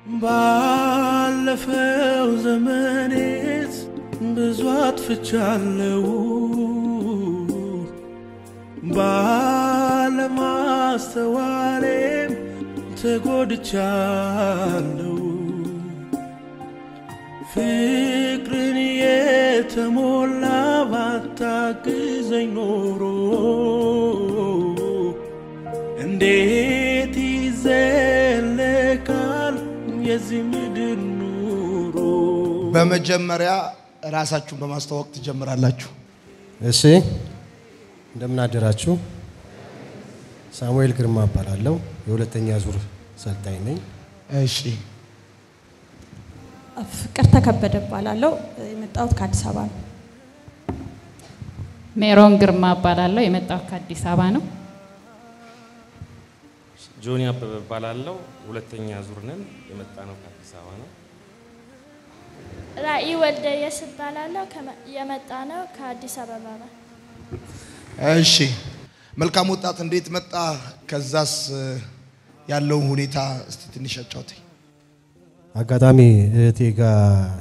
ባለፈው ዘመኔት ብዙ አጥፍቻለሁ፣ ባለማስተዋሌም ተጎድቻለሁ። ፍቅርን የተሞላ ባታግዘኝ ኖሮ እንዴት ይዘለቃል የዚህ ምድር ኑሮ? በመጀመሪያ ራሳችሁን በማስተዋወቅ ትጀምራላችሁ። እሺ እንደምን አደራችሁ። ሳሙኤል ግርማ እባላለሁ። የሁለተኛ ዙር ሰልጣኝ ነኝ። እሺ ፍቅር ተከበደ እባላለሁ። የመጣሁት ከአዲስ አበባ ነው። ሜሮን ግርማ እባላለሁ። የመጣሁት ከአዲስ አበባ ነው። ጆኒ አበበ እባላለሁ። ሁለተኛ ዙር ነን። የመጣ ነው ከአዲስ አበባ ነው። ራእይ ወልደየስ እባላለሁ። ከመ- የመጣ ነው ከአዲስ አበባ ነው። እሺ መልካም ወጣት እንዴት መጣ? ከዛስ እ፣ ያለውን ሁኔታ እስቲ ትንሽ አጫውተኝ። አጋጣሚ እህቴ ጋር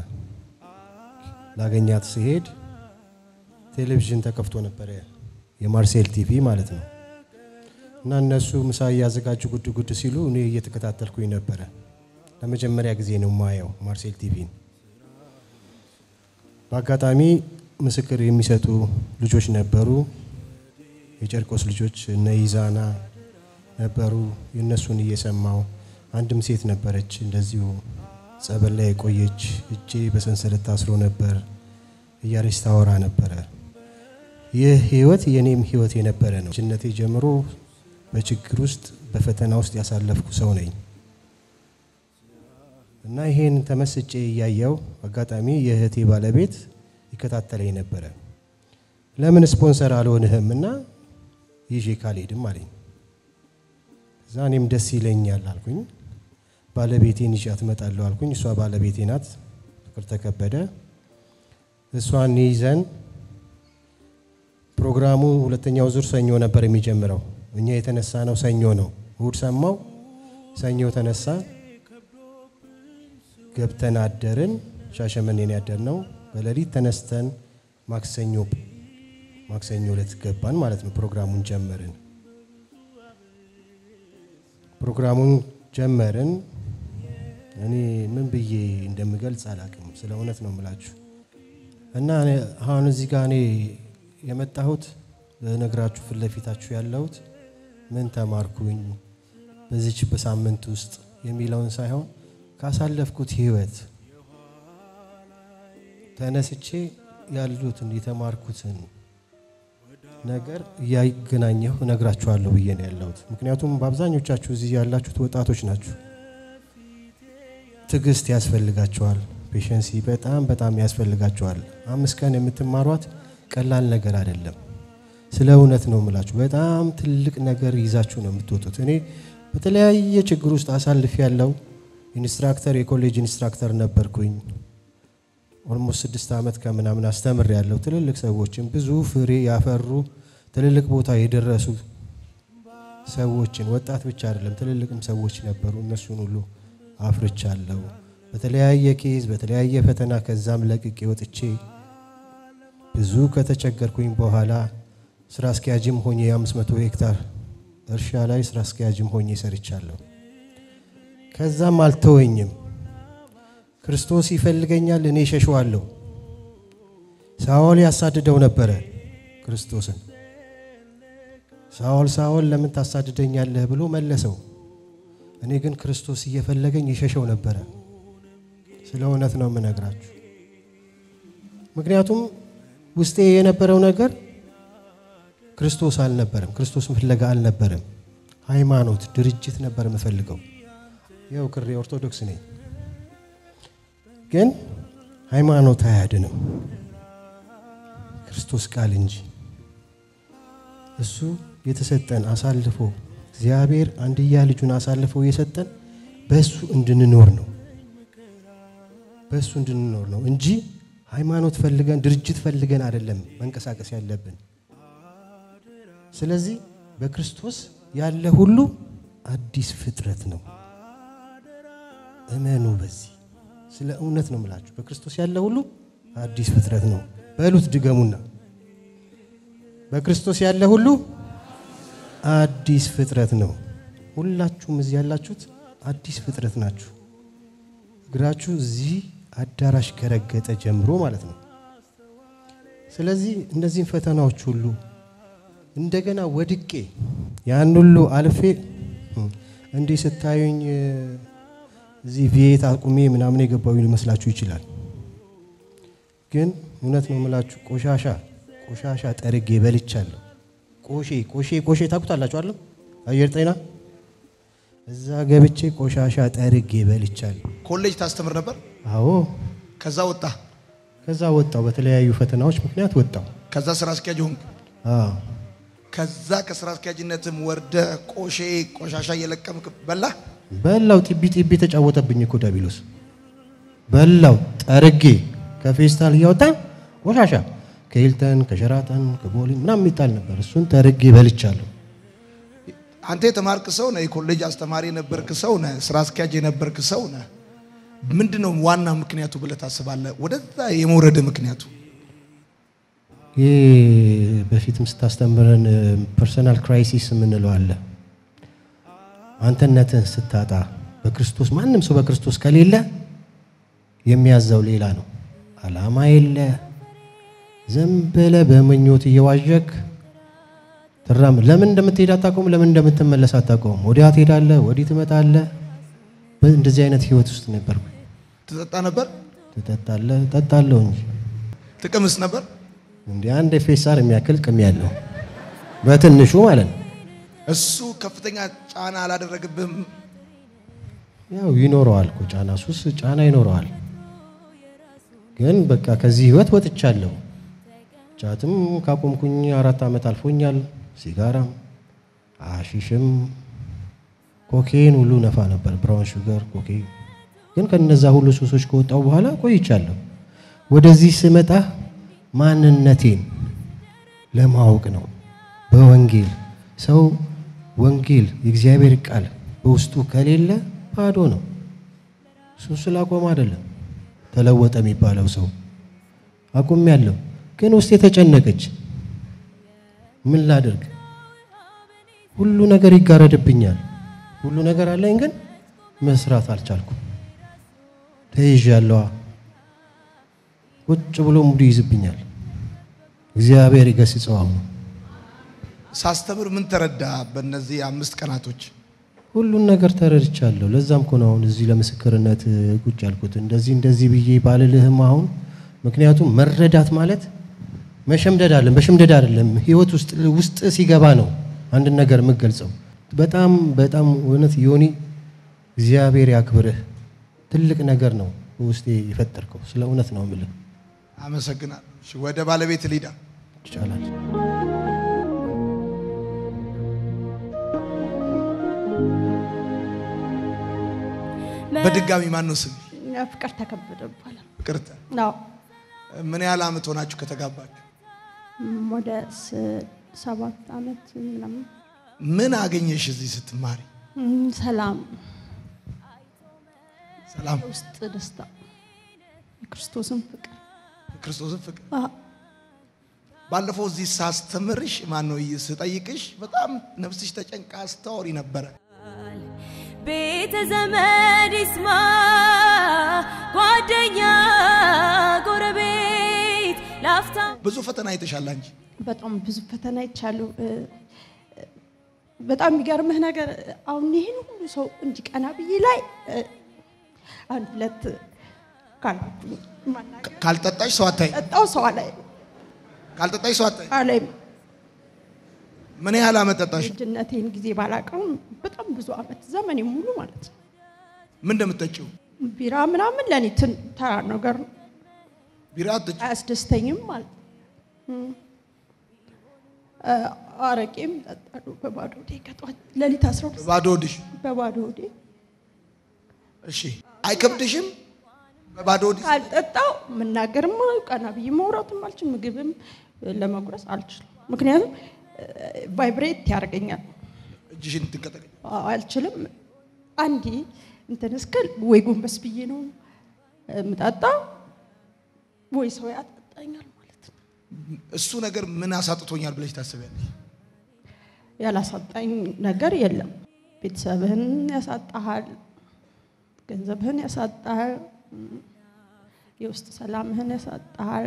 ላገኛት ስሄድ ቴሌቪዥን ተከፍቶ ነበረ፣ የማርሴል ቲቪ ማለት ነው። እና እነሱ ምሳ እያዘጋጁ ጉድ ጉድ ሲሉ እኔ እየተከታተልኩኝ ነበረ። ለመጀመሪያ ጊዜ ነው ማየው ማርሴል ቲቪን። በአጋጣሚ ምስክር የሚሰጡ ልጆች ነበሩ። የጨርቆስ ልጆች እነ ይዛና ነበሩ። የእነሱን እየሰማው አንድም ሴት ነበረች እንደዚሁ ጸበል ላይ የቆየች እጄ በሰንሰለት ታስሮ ነበር እያለች ታወራ ነበረ። ይህ ህይወት የኔም ህይወት የነበረ ነው። ልጅነቴ ጀምሮ በችግር ውስጥ በፈተና ውስጥ ያሳለፍኩ ሰው ነኝ እና ይሄን ተመስጬ እያየው አጋጣሚ የእህቴ ባለቤት ይከታተለኝ ነበረ። ለምን ስፖንሰር አልሆንህም እና ይዤ ካልሄድም አለኝ። እዛ እኔም ደስ ይለኛል አልኩኝ። ባለቤቴን ይዣት እመጣለሁ አልኩኝ። እሷ ባለቤቴ ናት፣ ፍቅር ተከበደ። እሷን ይዘን ፕሮግራሙ ሁለተኛው ዙር ሰኞ ነበር የሚጀምረው። እኛ የተነሳ ነው ሰኞ ነው። እሁድ ሰማው፣ ሰኞ ተነሳ፣ ገብተን አደርን። ሻሸመኔን ያደርነው በሌሊት ተነስተን ማክሰኞ ማክሰኞ ዕለት ገባን ማለት ነው። ፕሮግራሙን ጀመርን። ፕሮግራሙን ጀመርን። እኔ ምን ብዬ እንደምገልጽ አላቅም። ስለ እውነት ነው የምላችሁ እና እኔ አሁን እዚህ ጋር እኔ የመጣሁት ልነግራችሁ ፊት ለፊታችሁ ያለሁት ምን ተማርኩኝ በዚች በሳምንት ውስጥ የሚለውን ሳይሆን ካሳለፍኩት ህይወት ተነስቼ ያሉትን የተማርኩትን ነገር እያገናኘሁ እነግራችኋለሁ ብዬ ነው ያለሁት። ምክንያቱም በአብዛኞቻችሁ እዚህ ያላችሁት ወጣቶች ናችሁ። ትዕግስት ያስፈልጋቸዋል። ፔሸንሲ በጣም በጣም ያስፈልጋቸዋል። አምስት ቀን የምትማሯት ቀላል ነገር አይደለም። ስለ እውነት ነው የምላችሁ። በጣም ትልቅ ነገር ይዛችሁ ነው የምትወጡት። እኔ በተለያየ ችግር ውስጥ አሳልፍ ያለው ኢንስትራክተር የኮሌጅ ኢንስትራክተር ነበርኩኝ። ኦልሞስት ስድስት ዓመት ከምናምን አስተምር ያለው ትልልቅ ሰዎችን ብዙ ፍሬ ያፈሩ ትልልቅ ቦታ የደረሱ ሰዎችን ወጣት ብቻ አይደለም ትልልቅም ሰዎች ነበሩ። እነሱን ሁሉ አፍርቻለሁ። በተለያየ ኬዝ በተለያየ ፈተና ከዛም ለቅቄ ወጥቼ ብዙ ከተቸገርኩኝ በኋላ ስራ አስኪያጅም ሆኜ የ500 ሄክታር እርሻ ላይ ስራ አስኪያጅም ሆኜ ሰርቻለሁ። ከዛም አልተወኝም። ክርስቶስ ይፈልገኛል፣ እኔ ሸሸዋለሁ። ሳኦል ያሳድደው ነበረ ክርስቶስን። ሳኦል ሳኦል ለምን ታሳድደኛለህ ብሎ መለሰው። እኔ ግን ክርስቶስ እየፈለገኝ ይሸሸው ነበረ። ስለ እውነት ነው የምነግራችሁ። ምክንያቱም ውስጤ የነበረው ነገር ክርስቶስ አልነበረም። ክርስቶስን ፍለጋ አልነበረም። ሃይማኖት፣ ድርጅት ነበር የምፈልገው። ያው ክሬ ኦርቶዶክስ ነኝ፣ ግን ሃይማኖት አያድንም፣ ክርስቶስ ቃል እንጂ። እሱ የተሰጠን አሳልፎ እግዚአብሔር አንድያ ልጁን አሳልፎ የሰጠን በእሱ እንድንኖር ነው በእሱ እንድንኖር ነው እንጂ ሃይማኖት ፈልገን ድርጅት ፈልገን አይደለም መንቀሳቀስ ያለብን። ስለዚህ በክርስቶስ ያለ ሁሉ አዲስ ፍጥረት ነው። እመኑ። በዚህ ስለ እውነት ነው የምላችሁ። በክርስቶስ ያለ ሁሉ አዲስ ፍጥረት ነው በሉት፣ ድገሙና በክርስቶስ ያለ ሁሉ አዲስ ፍጥረት ነው። ሁላችሁም እዚህ ያላችሁት አዲስ ፍጥረት ናችሁ። እግራችሁ እዚህ አዳራሽ ከረገጠ ጀምሮ ማለት ነው። ስለዚህ እነዚህን ፈተናዎች ሁሉ እንደገና ወድቄ ያን ሁሉ አልፌ እንዲህ ስታዩኝ እዚህ ቪየት አቁሜ ምናምን የገባው ሊመስላችሁ ይችላል። ግን እውነት ነው የምላችሁ ቆሻሻ ቆሻሻ ጠርጌ በልቻለሁ። ቆሼ ቆሼ ቆሼ ታውቁታላችሁ አለ አየር ጤና እዛ ገብቼ ቆሻሻ ጠርጌ በልቻለሁ። ኮሌጅ ታስተምር ነበር። አዎ ከዛ ወጣ። ከዛ ወጣው። በተለያዩ ፈተናዎች ምክንያት ወጣው። ከዛ ስራ አስኪያጅ ሆንክ። አዎ ከዛ ከስራ አስኪያጅነትም ወርደ ቆሼ ቆሻሻ እየለቀምክ በላ። በላው። ጢቢ ጢቢ ተጫወተብኝ እኮ ዳቢሎስ። በላው ጠርጌ ከፌስታል እያወጣ ቆሻሻ ከሂልተን ከሸራተን ከቦሌ ምናምን የሚጣል ነበር። እሱን ጠርጌ በልቻለሁ። አንተ የተማርክ ሰው ነህ። የኮሌጅ አስተማሪ የነበርክ ሰው ነህ። ስራ አስኪያጅ የነበርክ ሰው ነህ። ምንድን ነው ዋና ምክንያቱ ብለህ ታስባለህ? ወደዛ የመውረድ ምክንያቱ ይህ በፊትም ስታስተምረን ፐርሰናል ክራይሲስ የምንለው አለ። አንተነትን ስታጣ በክርስቶስ ማንም ሰው በክርስቶስ ከሌለ የሚያዘው ሌላ ነው። አላማ የለ። ዝም ብለህ በምኞት እየዋዠክ ትራም ለምን እንደምትሄድ አታውቀውም። ለምን እንደምትመለስ አታውቀውም። ወዲያ ትሄዳለህ፣ ወዲህ ትመጣለህ። እንደዚህ አይነት ህይወት ውስጥ ነበርኩ። ትጠጣ ነበር? ትጠጣለህ? እጠጣለሁ እንጂ ትቅምስ ነበር? እንደ አንድ ፌሳር የሚያክል ቅም ያለው በትንሹ ማለት ነው። እሱ ከፍተኛ ጫና አላደረግብህም? ያው ይኖረዋል እኮ ጫና፣ ሱስ ጫና ይኖረዋል። ግን በቃ ከዚህ ህይወት ወጥቻለሁ። ጫትም ካቆምኩኝ አራት ዓመት አልፎኛል። ሲጋራም፣ አሺሽም፣ ኮኬን ሁሉ ነፋ ነበር። ብራውን ሹገር፣ ኮኬን። ግን ከነዛ ሁሉ ሱሶች ከወጣው በኋላ ቆይቻለሁ። ወደዚህ ስመጣ ማንነቴን ለማወቅ ነው። በወንጌል ሰው ወንጌል የእግዚአብሔር ቃል በውስጡ ከሌለ ባዶ ነው። እሱ ስላቆም አይደለም ተለወጠ የሚባለው ሰው አቁም ያለው ግን ውስጥ የተጨነቀች ምን ላድርግ? ሁሉ ነገር ይጋረድብኛል። ሁሉ ነገር አለኝ፣ ግን መስራት አልቻልኩም። ተይዣለዋ። ቁጭ ብሎ ሙሉ ይይዝብኛል። እግዚአብሔር ይገስጸው። አሁን ሳስተምር ምን ተረዳ? በእነዚህ አምስት ቀናቶች ሁሉን ነገር ተረድቻለሁ። ለዛም እኮ ነው አሁን እዚህ ለምስክርነት ቁጭ ያልኩት። እንደዚህ እንደዚህ ብዬ ባልልህም አሁን ምክንያቱም መረዳት ማለት መሸምደድ አለን በሽምደድ አይደለም። ህይወት ውስጥ ውስጥ ሲገባ ነው አንድን ነገር የምገልጸው። በጣም በጣም እውነት ዮኒ እግዚአብሔር ያክብርህ። ትልቅ ነገር ነው ውስጤ የፈጠርከው። ስለ እውነት ነው የምልህ። አመሰግናለሁ። እሺ፣ ወደ ባለቤት ሊዳ ይቻላል። በድጋሚ ማን ነው ስም? ፍቅር ተከበደ ይባላል። ፍቅርተ ነው ምን ያህል አመት ሆናችሁ ከተጋባችሁ? ወደ ስ- ሰባት አመት ምናምን ምን አገኘሽ እዚህ ስትማሪ? እም፣ ሰላም ሰላም፣ ውስጥ ደስታ የክርስቶስን ፍቅር ክርስቶስን ፍቅር። አ፣ ባለፈው እዚህ ሳስተምርሽ ማን ነው ስጠይቅሽ በጣም ነፍስሽ ተጨንቃ ስታወሪ ነበረ። ቤተ ዘመድ ይስማ፣ ጓደኛ ጎረቤት ላፍታ ብዙ ፈተና አይተሻል አንቺ። በጣም ብዙ ፈተና ይቻሉ። በጣም የሚገርምህ ነገር አሁን ይህን ሁሉ ሰው እንዲቀና ብዬ ላይ እ፣ አንድ ሁለት ካልኩኝ ማናገር ካልጠጣሽ ሰው አታይ፣ ጠጣው ሰው አላይ ካልጠጣሽ ሰው አታይ። አላይም ምን ያህል አመት ጠጣሽ? ልጅነቴን ጊዜ ባላቀውም በጣም ብዙ አመት ዘመኔ ሙሉ ማለት ነው። ምን እንደምትጠጪው ቢራ ምናምን ለእኔ ትን- ተራ ነገር ነው፣ ቢራ አትጠጪ። አያስደስተኝም ማለት ነው። እም። እ፣ አረቄም ጠጣለሁ በባዶ ሆዴ ከጠዋት ሌሊት አስራ ሁለት ባዶ ሆድሽ። በባዶ ሆዴ እሺ፣ አይከብድሽም? በባዶ ሆድሽ ካልጠጣው መናገርም ቀና ብዬ ማውራትም አልችል፣ ምግብም ለመጉረስ አልችልም። ምክንያቱም ቫይብሬት ያደርገኛል፣ እጅሽን ትንቀጠቀጭ። አልችልም። አንዴ እንትን እስክል ወይ ጎንበስ ብዬ ነው የምጠጣ ወይ ሰው ያጠጣኛል ማለት ነው። እሱ ነገር ምን አሳጥቶኛል ብለሽ ታስቢያለሽ? ያላሳጣኝ ነገር የለም። ቤተሰብህን ያሳጣሃል፣ ገንዘብህን ያሳጣሃል፣ የውስጥ ሰላምህን ያሳጣሃል።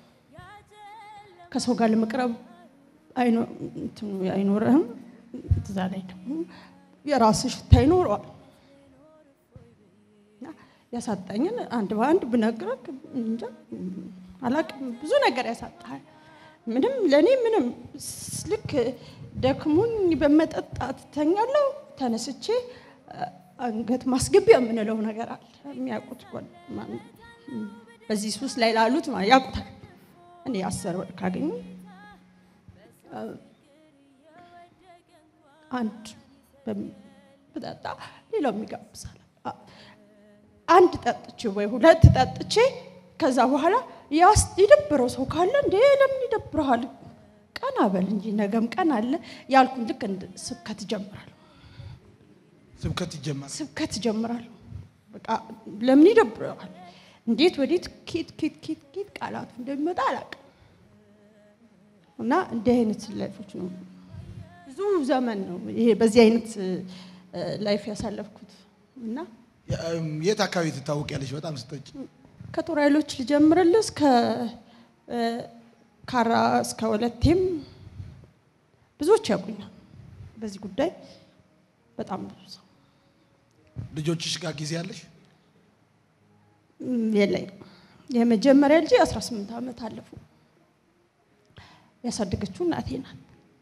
ከሰው ጋር ለመቅረብ አይኖ- እንትኑ አይኖርህም። እዛ ላይ ደግሞ የራስህ ሽታ ይኖረዋል። እና ያሳጣኝን አንድ በአንድ ብነግረህ እንጃ አላቅም። ብዙ ነገር ያሳጣሃል። ምንም ለእኔ ምንም ስ- ልክ ደክሞኝ በመጠጣት ተኛለሁ። ተነስቼ አ- አንገት ማስገቢያ የምንለው ነገር አለ። የሚያውቁት ጓድ- ማን- በዚህ ሱስ ላይ ላሉት ማ- ያውቁታል። እኔ አስር ብር ካገኙ አ- አንድ በም- ብጠጣ ሌላው የሚጋብዛል። አ- አንድ ጠጥቼ ወይ ሁለት ጠጥቼ ከዛ በኋላ ያስ የደበረው ሰው ካለ እንዴ ለምን ይደብረሃል? ቀና በል እንጂ ነገም ቀን አለ ያልኩን ልክ እንደ ስብከት ይጀምራል ስብከት ይጀመራል። ስብከት ይጀምራል። በቃ ለምን ይደብረዋል? እንዴት ወዴት ኬት ኬት ኬት ኬት ቃላቱ እንደሚመጣ አላውቅም። እና እንዲህ አይነት ላይፎች ነው ብዙ ዘመን ነው ይሄ በዚህ አይነት እ፣ ላይፍ ያሳለፍኩት እና የት አካባቢ ትታወቂያለሽ? በጣም ስጠጭ ከጦር ኃይሎች ልጀምርልህ እስከ እ፣ ካራ እስከ ወለቴም ብዙዎች ያውቁኛል በዚህ ጉዳይ በጣም ብዙ ሰው ልጆችሽ ጋር ጊዜ አለሽ? ም፣ የለኝም። የመጀመሪያ ልጄ 18 ዓመት አለፉ። ያሳደገችው እናቴ ናት።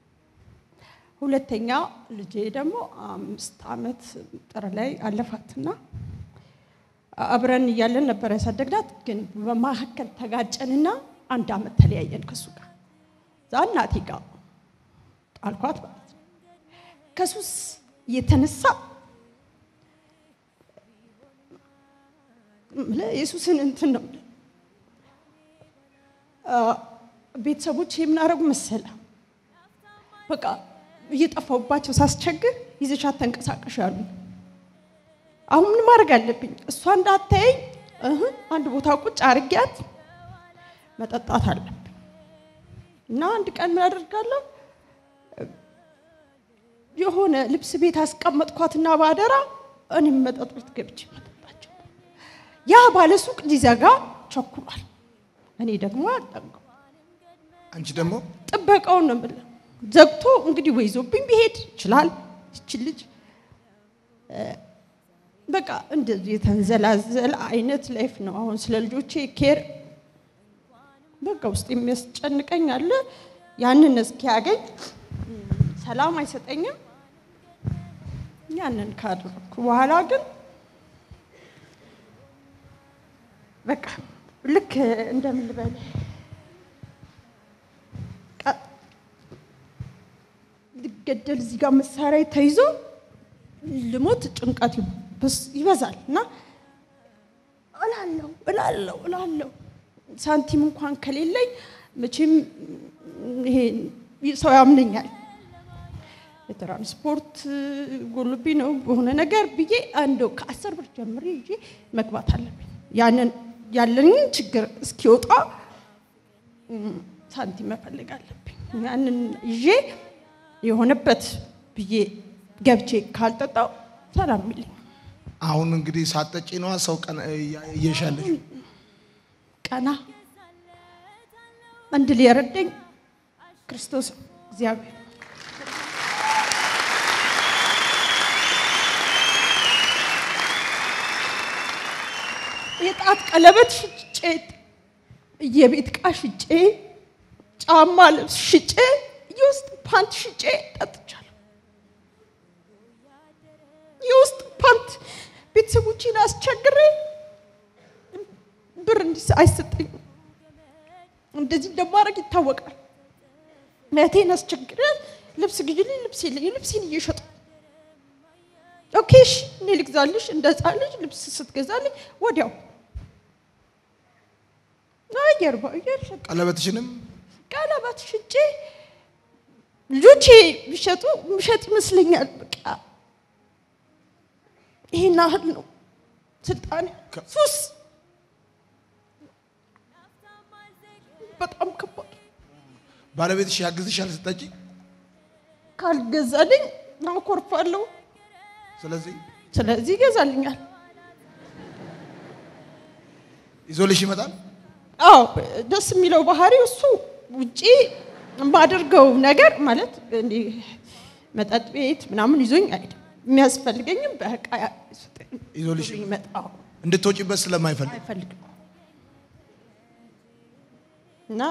ሁለተኛ ልጄ ደግሞ አምስት ዓመት ጥር ላይ አለፋትና አብረን እያለን ነበር ያሳደግናት። ግን በመካከል ተጋጨንና አንድ ዓመት ተለያየን ከሱ ጋር እዛ እናቴ ጋር ጣልኳት ማለት ነው። ከሱስ የተነሳ የምልህ የሱስን እንትን ነው የምልህ። አ፣ ቤተሰቦች የምናደርጉ መሰለ በቃ እየጠፋሁባቸው ሳስቸግር ይዘሻት ተንቀሳቀሽ ያሉ። አሁን ምን ማድረግ አለብኝ? እሷ እንዳታየኝ እህ አንድ ቦታ ቁጭ አርጊያት መጠጣት አለብኝ እና አንድ ቀን ምን አደርጋለሁ የሆነ ልብስ ቤት አስቀመጥኳትና ባደራ እኔም መጠጥ ቤት ገብቼ መጠጣቸው ያ ባለሱቅ ሊዘጋ ቸኩሏል። እኔ ደግሞ አልጠንቀው አንቺ ደግሞ ጥበቃውን ነው የምልህ። ዘግቶ እንግዲህ ወይ ይዞብኝ ቢሄድ ይችላል። ይችል ልጅ እ፣ በቃ እንደዚህ የተንዘላዘለ አይነት ላይፍ ነው። አሁን ስለ ልጆቼ ኬር በቃ ውስጥ የሚያስጨንቀኝ አለ። ያንን እስኪያገኝ እም፣ ሰላም አይሰጠኝም። ያንን ካደረኩ በኋላ ግን በቃ ልክ እንደምን ልበል ቃ- ልገደል እዚህ ጋር መሳሪያ ተይዞ ልሞት ጭንቀት ይበስ- ይበዛል እና እላለሁ እላለሁ እላለሁ ሳንቲም እንኳን ከሌለኝ መቼም ይሄ ሰው ያምነኛል። የትራንስፖርት ጎልብኝ ነው በሆነ ነገር ብዬ እንደው ከአስር ብር ጀምሬ ይዤ መግባት አለብኝ። ያንን ያለንን ችግር እስኪወጣ እም፣ ሳንቲም መፈለግ አለብኝ። ያንን ይዤ የሆነበት ብዬ ገብቼ ካልጠጣው ሰላም የሚለኝ አሁን እንግዲህ ሳጠጪ ነዋ ሰው ቀን እየሻለሽ ቀና እንድል የረዳኝ ክርስቶስ እግዚአብሔር የጣት ቀለበት ሽጬ የቤት ዕቃ ሽጬ ጫማ ልብስ ሽጬ የውስጥ ፓንት ሽጬ ጠጥቻለሁ። የውስጥ ፓንት ቤተሰቦቼን አስቸግሬ ብር እንዲስ አይሰጠኝም። እንደዚህ እንደማድረግ ይታወቃል። እህቴን አስቸግሬ ልብስ ግዢልኝ፣ ልብስ የለኝም። ልብሴን እየሸጡ ኦኬ እሺ እኔ ልግዛልሽ። እንደ ሕፃን ልጅ ልብስ ስትገዛልኝ ወዲያው አየር በአየር ሸጥ ቀለበትሽንም ቀለበት ሽጬ ልጆቼ ቢሸጡ ምሸጥ ይመስለኛል። በቃ ይሄን ያህል ነው ስልጣኔ ሱስ በጣም ከባድ ባለቤትሽ ያግዝሻል ስጠጪ? ካልገዛልኝ አኮርፋለሁ። ስለዚህ ስለዚህ ይገዛልኛል። ይዞልሽ ይመጣል። አዎ ደስ የሚለው ባህሪው እሱ ውጪ የማደርገው ነገር ማለት እንዲህ መጠጥ ቤት ምናምን ይዞኝ አይደል የሚያስፈልገኝም በቃ ይዞልሽ ይመጣው እንድትወጪበት ስለማይፈልግ አይፈልግም እና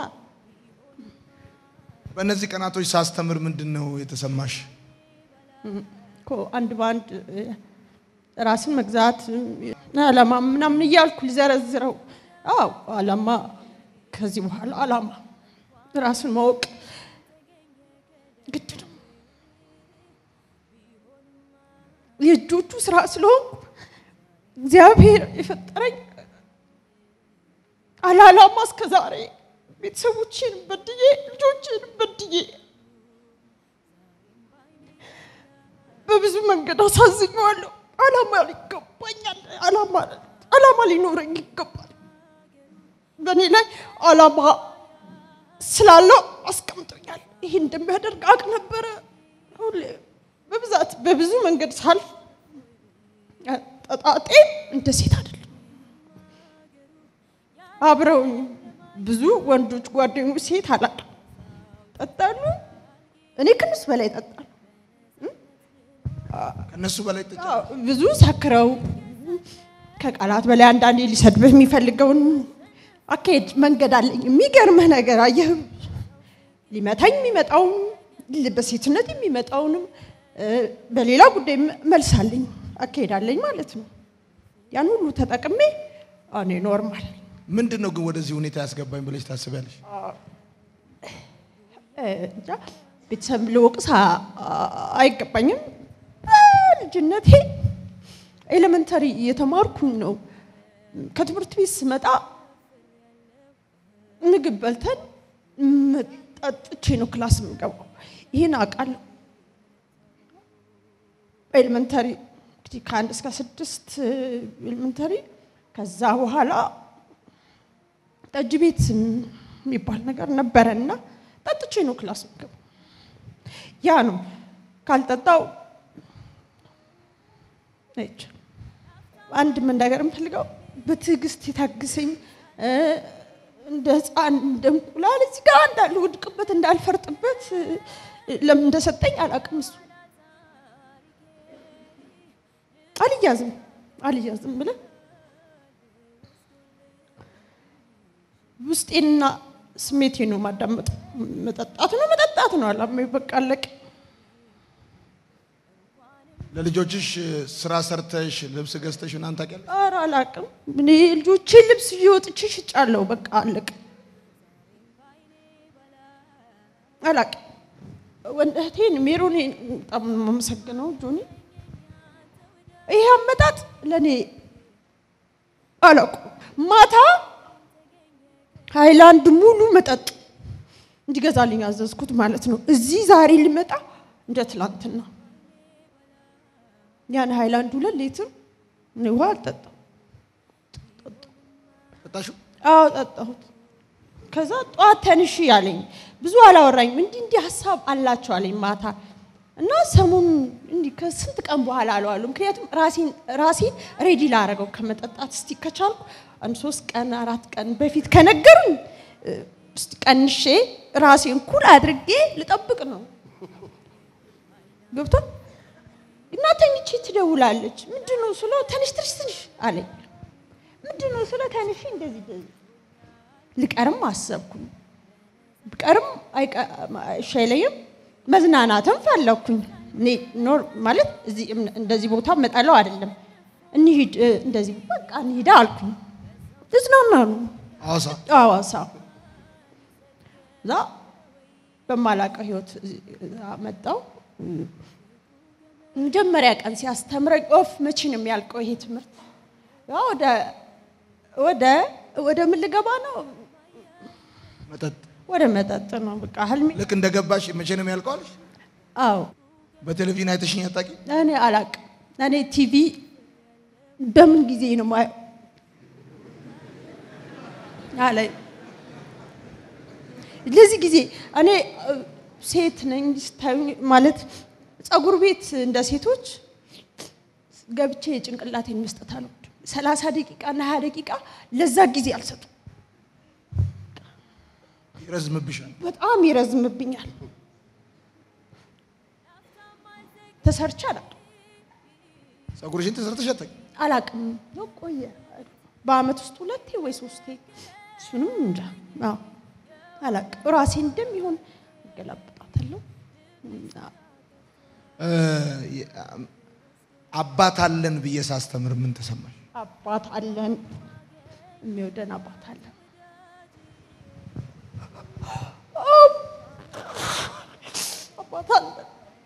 በእነዚህ ቀናቶች ሳስተምር ምንድን ነው የተሰማሽ? እኮ አንድ በአንድ እ፣ ራስን መግዛት አላማ ምናምን እያልኩ ልዘረዝረው። አዎ አላማ፣ ከዚህ በኋላ አላማ ራስን ማወቅ ግድ ነው። የእጆቹ ስራ ስለሆንኩ እግዚአብሔር የፈጠረኝ አላላማ እስከ ዛሬ ቤተሰቦችን በድዬ ልጆችን በድዬ በብዙ መንገድ አሳዝኘዋለሁ። አላማ ይገባኛል። አላማ አላማ ሊኖረኝ ይገባል። በእኔ ላይ አላማ ስላለው አስቀምጦኛል። ይህ እንደሚያደርግ አቅ ነበረ። ሁሌ በብዛት በብዙ መንገድ ሳልፍ ጠጣጤ እንደ ሴት አይደለም። አብረውኝ ብዙ ወንዶች ጓደኞች ሴት አላውቅም ጠጣሉ። እኔ ከነሱ በላይ ጠጣሉ። ከእነሱ በላይ ጠጪ? አዎ፣ ብዙ ሰክረው ከቃላት በላይ አንዳንዴ ሊሰድብህ የሚፈልገውን አካሄድ መንገድ አለኝ። የሚገርምህ ነገር አየህ፣ ሊመታኝ የሚመጣውን በሴትነት የሚመጣውንም እ፣ በሌላ ጉዳይ መልስ አለኝ፣ አካሄድ አለኝ ማለት ነው። ያን ሁሉ ተጠቅሜ እኔ ኖርማል ምንድን ነው ግን ወደዚህ ሁኔታ ያስገባኝ ብለሽ ታስቢያለሽ? እ፣ እንጃ ቤተሰብ ልወቅስ አ- አ- አይገባኝም። ልጅነቴ ኤሌመንተሪ እየተማርኩኝ ነው። ከትምህርት ቤት ስመጣ ምግብ በልተን ም- ጠጥቼ ነው ክላስ የምገባው። ይህን አውቃለሁ። ኤሌመንተሪ እንግዲህ ከአንድ እስከ ስድስት ኤሌመንተሪ፣ ከዛ በኋላ ጠጅ ቤት የሚባል ነገር ነበረ እና ጠጥቼ ነው ክላስ የምገባው። ያ ነው ካልጠጣው ነች አንድ መናገር የምፈልገው በትዕግስት የታግሰኝ እ፣ እንደ ህፃን እንደ እንቁላል እዚህ ጋር እንዳልወድቅበት እንዳልፈርጥበት እ፣ ለምን እንደሰጠኝ አላውቅም። እሱ አልያዝም አልያዝም ብለን ውስጤንና ስሜቴ ነው ማዳመጥ። መጠጣት ነው መጠጣት ነው አላማ በቃ አለቀ። ለልጆችሽ ስራ ሰርተሽ ልብስ ገዝተሽ ምናምን ታውቂያለሽ? ኧረ አላውቅም። እኔ ልጆቼን ልብስ እየወጥቼ ሽጫለሁ። በቃ አለቀ። አላውቅም። ወንድ እህቴን ሜሮኔን በጣም ነው የማመሰግነው ጆኒ። ይሄ አመጣጥ ለእኔ አላውቅም። ማታ ሃይላንድ ሙሉ መጠጥ እንዲገዛልኝ አዘዝኩት ማለት ነው። እዚህ ዛሬ ሊመጣ እንደ ትላንትና ያን ሃይላንድ ሁለት ሊትር እኔ ውሃ አልጠጣም። ጠጣሽው? አዎ ጠጣሁት። ከዛ ጠዋት ተንሽ ያለኝ ብዙ አላወራኝም። እንዲህ እንዲህ ሀሳብ አላቸው አለኝ ማታ እና ሰሞኑን እንዲህ ከስንት ቀን በኋላ አለዋለሁ። ምክንያቱም ራሴን ራሴን ሬዲ ላረገው ከመጠጣት እስቲ ከቻልኩ አንድ ሶስት ቀን አራት ቀን በፊት ከነገሩኝ እ፣ እስቲ ቀንሼ ራሴን ኩል አድርጌ ልጠብቅ ነው ገብቶ እና ተኝቼ ትደውላለች። ምንድን ነው ስለው ተንሽ ትንሽ ትንሽ አለኝ። ምንድን ነው ስለው ተንሽ እንደዚህ እንደዚህ ልቀርም አሰብኩኝ። ብቀርም አይቀ- አይሻለኝም። መዝናናትም ፈለግኩኝ። እኔ ኖር ማለት እዚህ እም- እንደዚህ ቦታ መጠለው አይደለም። እንሂድ እ፣ እንደዚህ በቃ እንሂዳ አልኩኝ። እዝናና ነው ሐዋሳ ሐዋሳ እዛ በማላውቀው ህይወት እዛ መጣው። መጀመሪያ ቀን ሲያስተምረኝ ኦፍ መቼ ነው የሚያልቀው ይሄ ትምህርት? ያ ወደ ወደ ወደ ምን ልገባ ነው? መጠጥ ወደ መጠጥ ነው በቃ ህልሜ። ልክ እንደገባሽ መቼ ነው የሚያልቀው አለሽ? አዎ በቴሌቪዥን አይተሽኝ አታውቂም? እኔ አላቅም። እኔ ቲቪ በምን ጊዜ ነው ማየው አለኝ። ለዚህ ጊዜ እኔ እ፣ ሴት ነኝ ስታዩኝ ማለት ጸጉር ቤት እንደ ሴቶች ገብቼ የጭንቅላቴን መስጠት አልወድም። ሰላሳ ደቂቃ እና ሀያ ደቂቃ ለዛ ጊዜ አልሰጡም። ይረዝምብሻል። በጣም ይረዝምብኛል። ተሰርቼ አላውቅም ጸጉርሽን ተሰርተሽ አታውቂም? አላውቅም ነው ቆየ። በአመት ውስጥ ሁለቴ ወይ ሶስቴ እሱንም እንጃ። አዎ አላውቅም። ራሴ እንደሚሆን እገላብጣታለሁ። አዎ። እ፣ አባት አለን ብዬ ሳስተምር ምን ተሰማሽ? አባት አለን፣ የሚወደን አባት አለን። አባት አለን።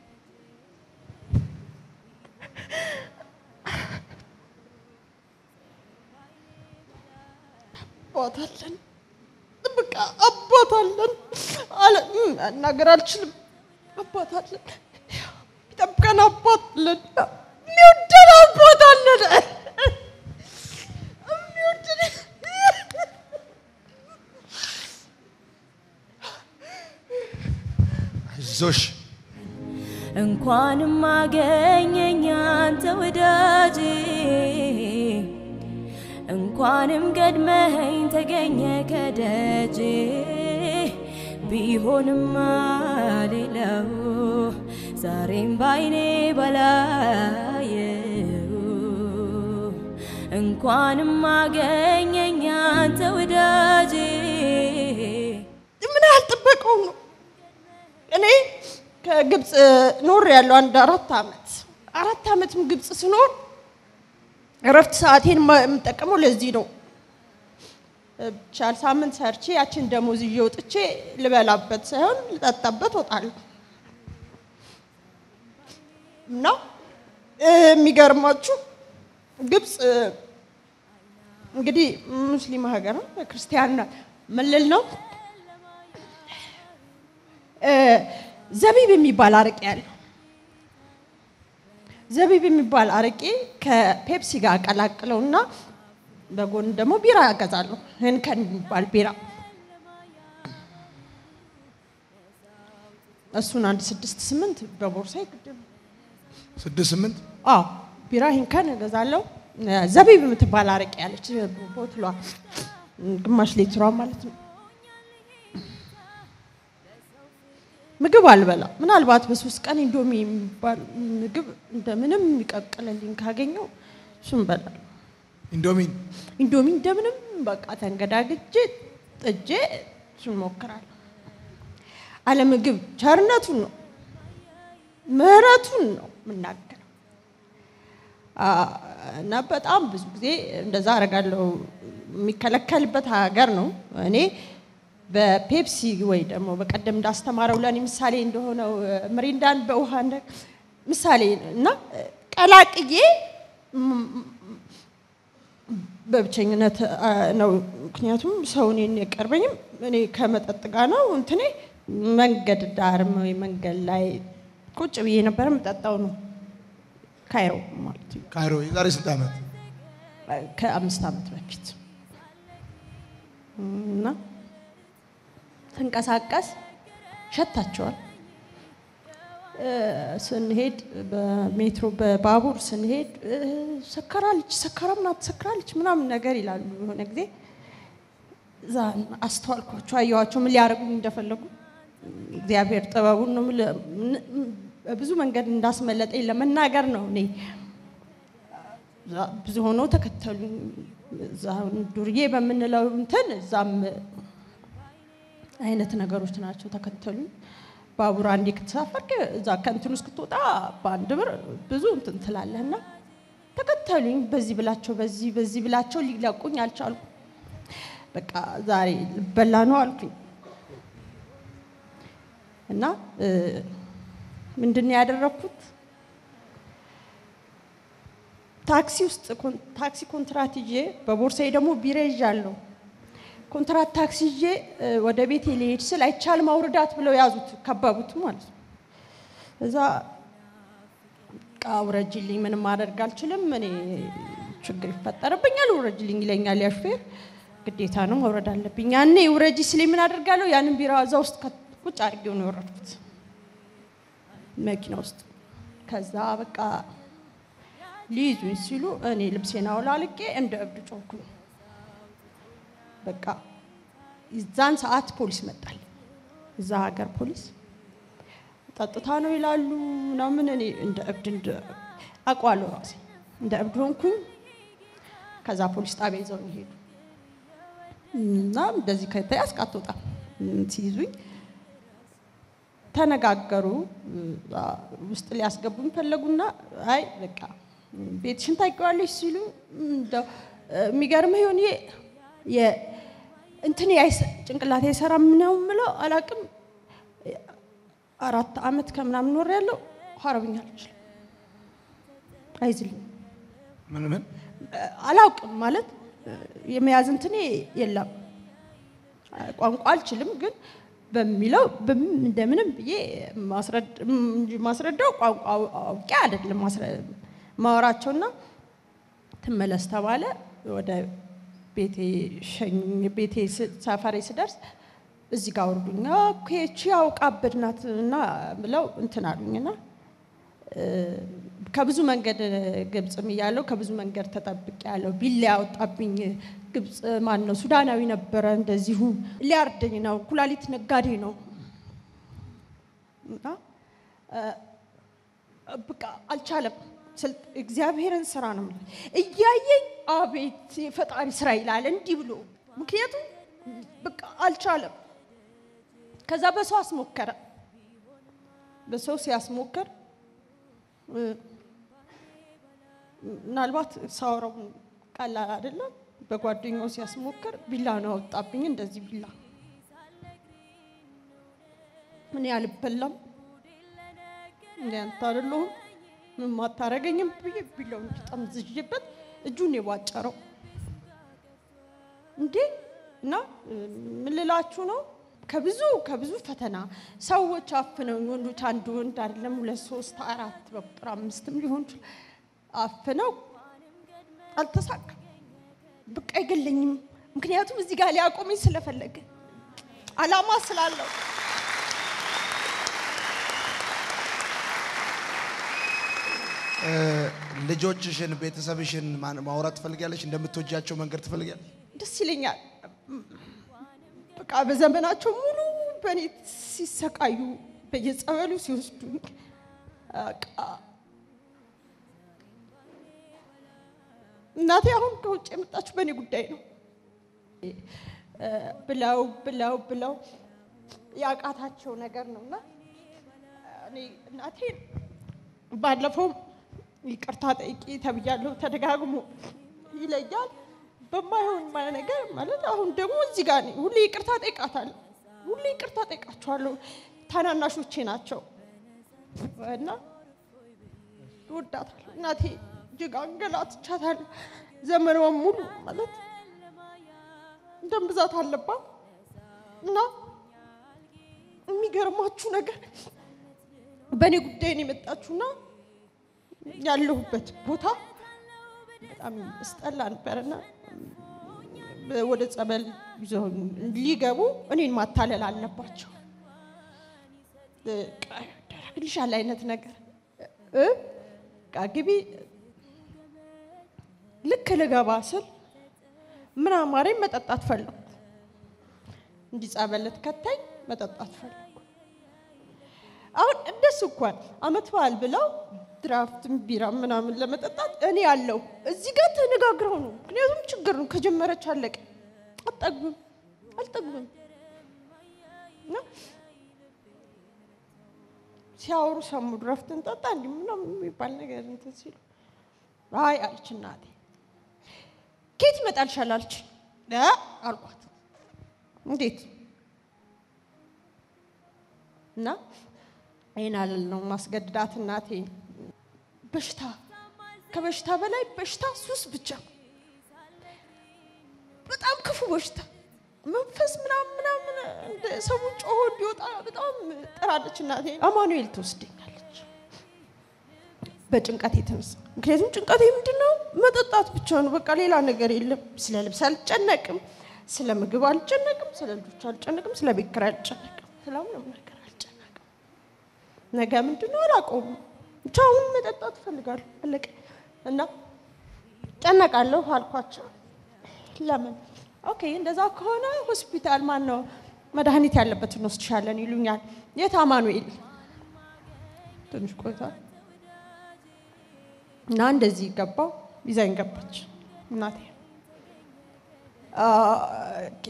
አባት አለን። በቃ አባት አለን አለ መናገር አልችልም። አባት አለን፣ ይጠብቀን አባት አለን፣ የሚወደን አባት አለን። የሚወደን አይዞሽ እንኳንም አገኘኝ አንተ ወዳጅ እንኳንም ቀድመኸኝ ተገኘ ከደጅ ቢሆንማ ሌላው ዛሬም ባይኔ ባላየው እንኳንም አገኘኝ አንተ ወዳጅ ምን ያህል ጥበቀው ነው። እኔ ከግብፅ ኖር ያለው አንድ አራት ዓመት አራት ዓመትም ግብፅ ስኖር እረፍት ሰዓቴን ማ- የምጠቀመው ለዚህ ነው። ብቻ ሳምንት ሰርቼ ያችን ደሞዝ ይዤ ወጥቼ ልበላበት ሳይሆን ልጠጣበት ወጣለሁ እና እ፣ የሚገርማችሁ ግብፅ እ፣ እንግዲህ ሙስሊም ሀገር ነው፣ ክርስቲያን ምልል ነው። እ፣ ዘቢብ የሚባል አረቄ ያለው ዘቢብ የሚባል አረቄ ከፔፕሲ ጋር አቀላቅለውና በጎን ደግሞ ቢራ ያገዛለሁ። ህንከን የሚባል ቢራ እሱን አንድ ስድስት ስምንት በቦርሳ ይግድም ስድስት ስምንት አዎ ቢራ ሂንከን እገዛለሁ። ዘቢብ የምትባል አረቄ ያለች ቦትሏ ግማሽ ሊትሯ ማለት ነው። ምግብ አልበላ ምናልባት በሶስት ቀን ኢንዶሚ የሚባል ምግብ እንደምንም የሚቀቅልልኝ ካገኘው እሱን በላል። ኢንዶሚን ኢንዶሚ እንደምንም በቃ ተንገዳግጄ ጥጄ እሱን ሞክራለሁ። አለምግብ ቸርነቱን ነው ምህረቱን ነው የምናገረው። አ፣ እና በጣም ብዙ ጊዜ እንደዛ አደርጋለሁ። የሚከለከልበት ሀገር ነው። እኔ በፔፕሲ ወይ ደግሞ በቀደም እንዳስተማረው ለእኔ ምሳሌ እንደሆነው ምሪንዳን በውሃ እንደ ምሳሌ እና ቀላቅዬ ም- በብቸኝነት አ፣ ነው። ምክንያቱም ሰው እኔን የቀርበኝም እኔ ከመጠጥ ጋር ነው እንትኔ መንገድ ዳርም ወይ መንገድ ላይ ቁጭ ብዬ ነበር የምጠጣው ነው ካይሮ ማለት ነው። ካይሮ የዛሬ ስንት ዓመት? ከአምስት ዓመት በፊት እና ስንቀሳቀስ ሸታቸዋል። እ፣ ስንሄድ በሜትሮ በባቡር ስንሄድ እ፣ ሰከራለች፣ ሰከራም ናት፣ ሰከራለች ምናምን ነገር ይላሉ። የሆነ ጊዜ እዛ አስተዋልኳቸው፣ አየኋቸው ምን ሊያደርጉኝ እንደፈለጉ። እግዚአብሔር ጥበቡን ነው የምልህ። ምን- በብዙ መንገድ እንዳስመለጠኝ ለመናገር ነው እኔ እዛ ብዙ ሆነው ተከተሉኝ። እዛ ዱርዬ በምንለው እንትን እዛም አይነት ነገሮች ናቸው ተከተሉኝ። ባቡር አንዴ ከተሳፈርክ እዛ ከእንትን እስክትወጣ በአንድ ብር ብዙ እንትን ትላለህና ተከተሉኝ። በዚህ ብላቸው በዚህ በዚህ ብላቸው ሊለቁኝ አልቻልኩም። በቃ ዛሬ ልበላ ነው አልኩኝ እና እ፣ ምንድን ነው ያደረግኩት? ታክሲ ውስጥ ኮን- ታክሲ ኮንትራት ይዤ በቦርሳዬ ደግሞ ቢራ ይዣለሁ። ኮንትራት ታክሲ ይዤ እ፣ ወደ ቤቴ ሊሄድ ስል አይቻልም አውርዳት ብለው ያዙት፣ ከበቡት ማለት ነው። እዛ ዕቃ አውረጅልኝ፣ ምንም ማድረግ አልችልም። እኔ ችግር ይፈጠርብኛል፣ ውረጅልኝ ይለኛል ያ ሹፌር። ግዴታ ነው መውረድ አለብኝ። ያኔ ውረጂ ስለኝ ምን አደርጋለሁ? ያንን ቢራ እዛ ውስጥ ከ- ቁጭ አድርጌው ነው የወረድኩት መኪና ውስጥ። ከዛ በቃ ሊይዙኝ ሲሉ እኔ ልብሴን አውላልቄ እንደ እብድ ጮኩኝ። በቃ እዛን ሰዓት ፖሊስ መጣል። እዛ ሀገር ፖሊስ ጠጥታ ነው ይላሉ ምናምን። እኔ እንደ እብድ እንደ አውቀዋለሁ ራሴ እንደ እብድ ሆንኩኝ። ከዛ ፖሊስ ጣቢያ ይዘውኝ ሄዱ እና እንደዚህ ከተያዝክ አትወጣም ሲይዙኝ ተነጋገሩ። አ- ውስጥ ሊያስገቡኝ ፈለጉና አይ በቃ ቤትሽን ታውቂዋለሽ ሲሉ እንደው የሚገርምህ ይሆን እንትን ጭንቅላቴ አይሰራም ነው የምለው አላቅም። አራት አመት ከምናምን ኖር ያለው አረብኛ አልችልም፣ አይዝልም፣ ምን ምን አላውቅም ማለት የመያዝ እንትኔ የለም። ቋንቋ አልችልም፣ ግን በሚለው በም- እንደምንም ብዬ ማስረድ- እንጂ ማስረዳው ቋንቋ አውቄ አይደለም ማስረ- ማወራቸውና ትመለስ ተባለ። ወደ ቤቴ ሸኙኝ። ቤቴ ስ- ሰፈሬ ስደርስ እዚህ ጋር አውርዱኝ። ኦኬ እቺ አውቃብድ ናት እና ብለው እንትን አሉኝና ከብዙ መንገድ ግብፅም እያለሁ ከብዙ መንገድ ተጠብቄ ያለው ቢላ ያወጣብኝ ግብፅ ማን ነው ሱዳናዊ ነበረ። እንደዚሁ ሊያርደኝ ነው። ኩላሊት ነጋዴ ነው እና በቃ አልቻለም። ስልጥ- እግዚአብሔርን ስራ ነው የምልህ። እያየኝ አቤት የፈጣሪ ስራ ይላል እንዲህ ብሎ ምክንያቱም በቃ አልቻለም። ከዛ በሰው አስሞከረ። በሰው ሲያስሞከር እ፣ ምናልባት ሳወራው ቀላል አይደለም። በጓደኛው ሲያስሞክር ቢላ ነው ያወጣብኝ። እንደዚህ ቢላ እኔ አልበላም እንደ አንተ አይደለሁም ምን ማታረገኝም ብዬ ቢላውን ጠምዝዤበት እጁን የቧጨረው እንዴ እና እ፣ ምን ልላችሁ ነው ከብዙ ከብዙ ፈተና ሰዎች አፍነው ወንዶች አንድ ወንድ አይደለም ሁለት ሶስት አራት በቁጥር አምስትም ሊሆን ይችላል አፍነው አልተሳካም። በቃ አይገለኝም። ምክንያቱም እዚህ ጋር ሊያቆመኝ ስለፈለገ አላማ ስላለው ልጆችሽን፣ ቤተሰብሽን ማን- ማውራት ትፈልጊያለሽ? እንደምትወጃቸው መንገድ ትፈልጊያለሽ? ደስ ይለኛል። በቃ በዘመናቸው ሙሉ በእኔ ሲሰቃዩ በየጸበሉ ሲወስዱኝ በቃ እናቴ አሁን ከውጭ የመጣችው በእኔ ጉዳይ ነው እ፣ ብለው ብለው ብለው ያቃታቸው ነገር ነው እና እኔ እናቴን ባለፈው ይቅርታ ጠይቂ ተብያለሁ። ተደጋግሞ ይለያል በማይሆን ማ- ነገር ማለት አሁን ደግሞ እዚህ ጋር ነኝ። ሁሌ ይቅርታ ጠይቃታለሁ። ሁሌ ይቅርታ ጠይቃቸዋለሁ። ታናናሾቼ ናቸው እና እወዳታለሁ። እናቴ እጅግ አንገላትቻታለሁ። ዘመኗን ሙሉ ማለት ደም ብዛት አለባት እና የሚገርማችሁ ነገር በእኔ ጉዳይ ነው የመጣችሁና ያለሁበት ቦታ በጣም እስጠላ ነበርና ወደ ጸበል ይዘው ሊገቡ እኔን ማታለል አለባቸው። ያደረግልሻል አይነት ነገር እ በቃ ግቢ ልክ ልገባ ስል ምን አማረኝ መጠጣት ፈለኩ። እንዲህ ጸበል ልትከተኝ መጠጣት ፈለኩ። አሁን እንደሱ እንኳን አመት በዓል ብለው ድራፍትም ቢራ ምናምን ለመጠጣት እኔ ያለው እዚህ ጋር ተነጋግረው ነው። ምክንያቱም ችግር ነው ከጀመረች አለቀ። አልጠግብም አልጠግብም እና ሲያወሩ ሰሙ። ድራፍት እንጠጣ እንዲህ ምናምን የሚባል ነገር እንትን ሲሉ አይ አለች እናቴ። ከየት ይመጣልሻል አለች እ አልኳት እንዴት እና ይህን አልል ነው ማስገድዳት እናቴ በሽታ ከበሽታ በላይ በሽታ ሱስ ብቻ በጣም ክፉ በሽታ መንፈስ ምናምን ምናምን እንደ ሰው ጮሆ እንዲወጣ በጣም ጥራለች እናቴ አማኑኤል ትወስደኛለች በጭንቀት የተነሳ ምክንያቱም ጭንቀቴ ምንድን ነው? መጠጣት ብቻ ነው። በቃ ሌላ ነገር የለም። ስለ ልብስ አልጨነቅም፣ ስለ ምግብ አልጨነቅም፣ ስለ ልጆች አልጨነቅም፣ ስለ ቤት ኪራይ አልጨነቅም፣ ስለ ምንም ነገር አልጨነቅም። ነገ ምንድን ነው አላውቀውም። ብቻ አሁን መጠጣት እፈልጋለሁ። አለቀ እና ጨነቃለሁ አልኳቸው። ለምን? ኦኬ እንደዛ ከሆነ ሆስፒታል ማን ነው መድኃኒት ያለበት እንወስድሻለን ይሉኛል። የት አማኑኤል? ትንሽ ቆይታ እና እንደዚህ ገባው ይዛኝ ገባች እናቴ። አ፣ ኦኬ።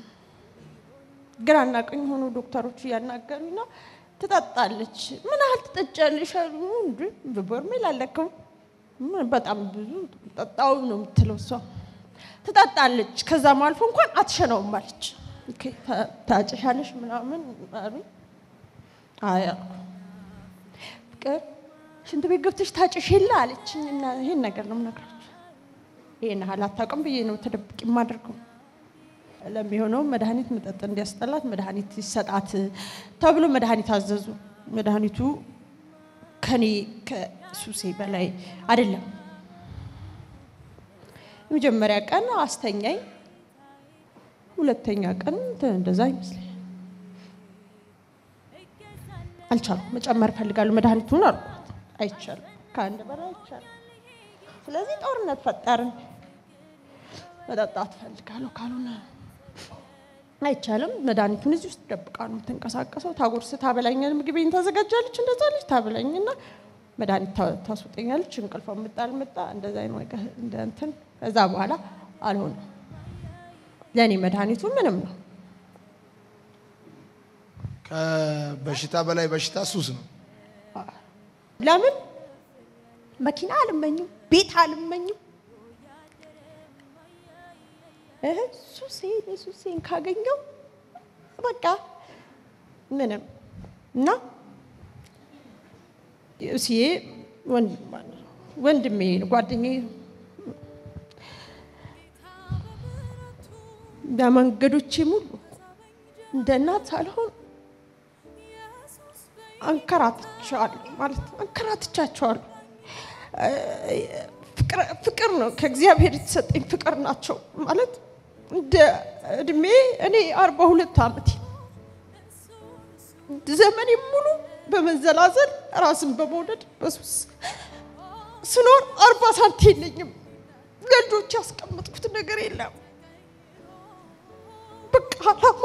ግራና ቀኝ ሆኖ ዶክተሮች እያናገሩኝ ነው። ትጠጣለች። ምን ያህል ትጠጫለሽ? አሉ። እንዴ በበርሜል አለከው በጣም ብዙ ጠጣው ነው የምትለው እሷ። ትጠጣለች። ከዛም አልፎ እንኳን አትሸነውም አለች። ኦኬ፣ ታ- ታጨሻለሽ ምናምን አሉኝ። አይ አልኩ። ፍቅር ሽንት ቤት ገብተሽ ታጭሽ የለ አለችኝ። እና ይሄን ነገር ነው የምነግራችሁ። ይሄን ያህል አታውቅም ብዬ ነው ተደብቅ የማደርገው። ለሚሆነው መድኃኒት መጠጥ እንዲያስጠላት መድኃኒት ይሰጣት ተብሎ መድኃኒት አዘዙ። መድኃኒቱ ከኔ ከሱሴ በላይ አይደለም። የመጀመሪያ ቀን አስተኛኝ፣ ሁለተኛ ቀን እንትን እንደዛ ይመስለኛል። አልቻልኩም። መጨመር እፈልጋለሁ መድኃኒቱን አልኳት። አይቻልም፣ ከአንድ በላይ አይቻልም። ስለዚህ ጦርነት ፈጠርን። መጠጣት እፈልጋለሁ ካልሆነ አይቻልም። መድኃኒቱን እዚህ ውስጥ ደብቃ ነው የምትንቀሳቀሰው። ታጎርስ ታበላኛል፣ ምግቤን ታዘጋጃለች፣ እንደዛ ልጅ ታበላኝና መድኃኒት ታ- ታስወጠኛለች። እንቅልፏ መጣ አልመጣ እንደዛ አይነት ነገር እንደ እንትን ከዛ በኋላ አልሆነም። ለእኔ መድኃኒቱ ምንም ነው። ከበሽታ በላይ በሽታ ሱስ ነው። ለምን መኪና አልመኝም፣ ቤት አልመኝም። እህ ሱሴን ሱሴን ካገኘው በቃ ምንም እና እሲዬ ወንድሜ ጓደኛዬ ነው። በመንገዶቼ ሙሉ እንደ እናት ሳልሆን አንከራትቻለሁ ማለት አንከራትቻቸዋለሁ። ፍቅር- ፍቅር ነው ከእግዚአብሔር የተሰጠኝ ፍቅር ናቸው ማለት እንደ እድሜ እኔ አርባ ሁለት ዓመቴ ዘመኔ ሙሉ በመንዘላዘል ራስን በመውደድ በሱስ ስኖር አርባ ሳንቲ የለኝም። ለልጆች ያስቀመጥኩት ነገር የለም። በቃ አላማ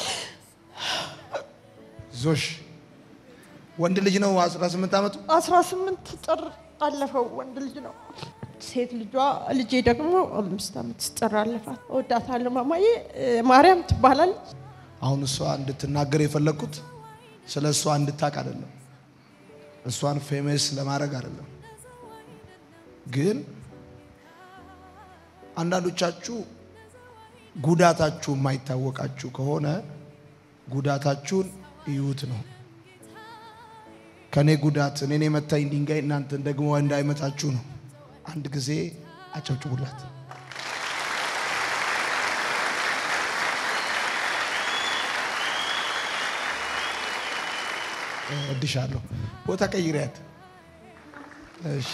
ዞሽ ወንድ ልጅ ነው 18 ዓመቱ። 18 ጥር አለፈው። ወንድ ልጅ ነው። ሴት ልጇ ልጄ ደግሞ አምስት ዓመት ጥር አለፋት። እወዳታለሁ። ማማዬ እ፣ ማርያም ትባላለች። አሁን እሷ እንድትናገር የፈለግኩት ስለ እሷ እንድታቅ አይደለም፣ እሷን ፌመስ ለማድረግ አይደለም። ግን አንዳንዶቻችሁ ጉዳታችሁ የማይታወቃችሁ ከሆነ ጉዳታችሁን እዩት ነው። ከኔ ጉዳት እኔን የመታኝ ድንጋይ እናንተን ደግሞ እንዳይመታችሁ ነው። አንድ ጊዜ አጨብጭቡላት። እድሻለሁ። ቦታ ቀይሪያት። እሺ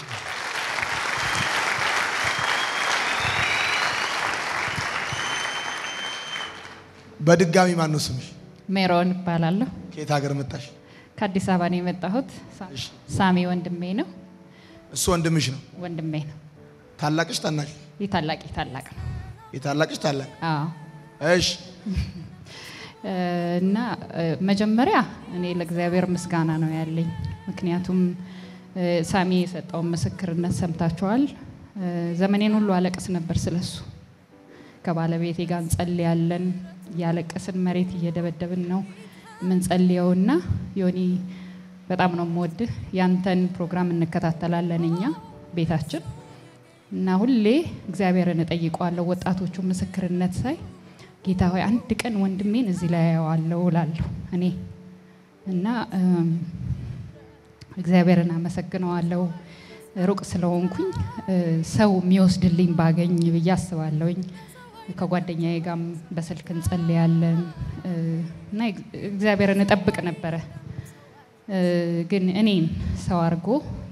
በድጋሚ ማን ነው ስምሽ? ሜሮን እባላለሁ። ከየት ሀገር መጣሽ? ከአዲስ አበባ ነው የመጣሁት። ሳ- እሺ። ሳሚ ወንድሜ ነው። እሱ ወንድምሽ ነው። ወንድሜ ነው። ታላቅሽ ታናሽ? የታላቅ ታላቅ ነው። የታላቅሽ ታላቅ። አዎ እሺ እ፣ እና እ፣ መጀመሪያ እኔ ለእግዚአብሔር ምስጋና ነው ያለኝ። ምክንያቱም እ፣ ሳሚ የሰጠውን ምስክርነት ሰምታችኋል። እ፣ ዘመኔን ሁሉ አለቅስ ነበር ስለሱ። ከባለቤቴ ጋር እንጸልያለን፣ እያለቀስን መሬት እየደበደብን ነው የምንጸልየውና ዮኒ በጣም ነው የምወድህ። ያንተን ፕሮግራም እንከታተላለን እኛ ቤታችን እና ሁሌ እግዚአብሔርን እጠይቀዋለሁ። ወጣቶቹ ምስክርነት ሳይ ጌታ ሆይ አንድ ቀን ወንድሜን እዚህ ላይ አየዋለሁ እላለሁ እኔ እና እም፣ እግዚአብሔርን አመሰግነዋለሁ። ሩቅ ስለሆንኩኝ እ፣ ሰው የሚወስድልኝ ባገኝ ብዬ አስባለሁኝ። ከጓደኛዬ ጋርም በስልክ እንጸልያለን እ፣ እና እግዚአብሔርን እጠብቅ ነበረ እ፣ ግን እኔን ሰው አድርጎ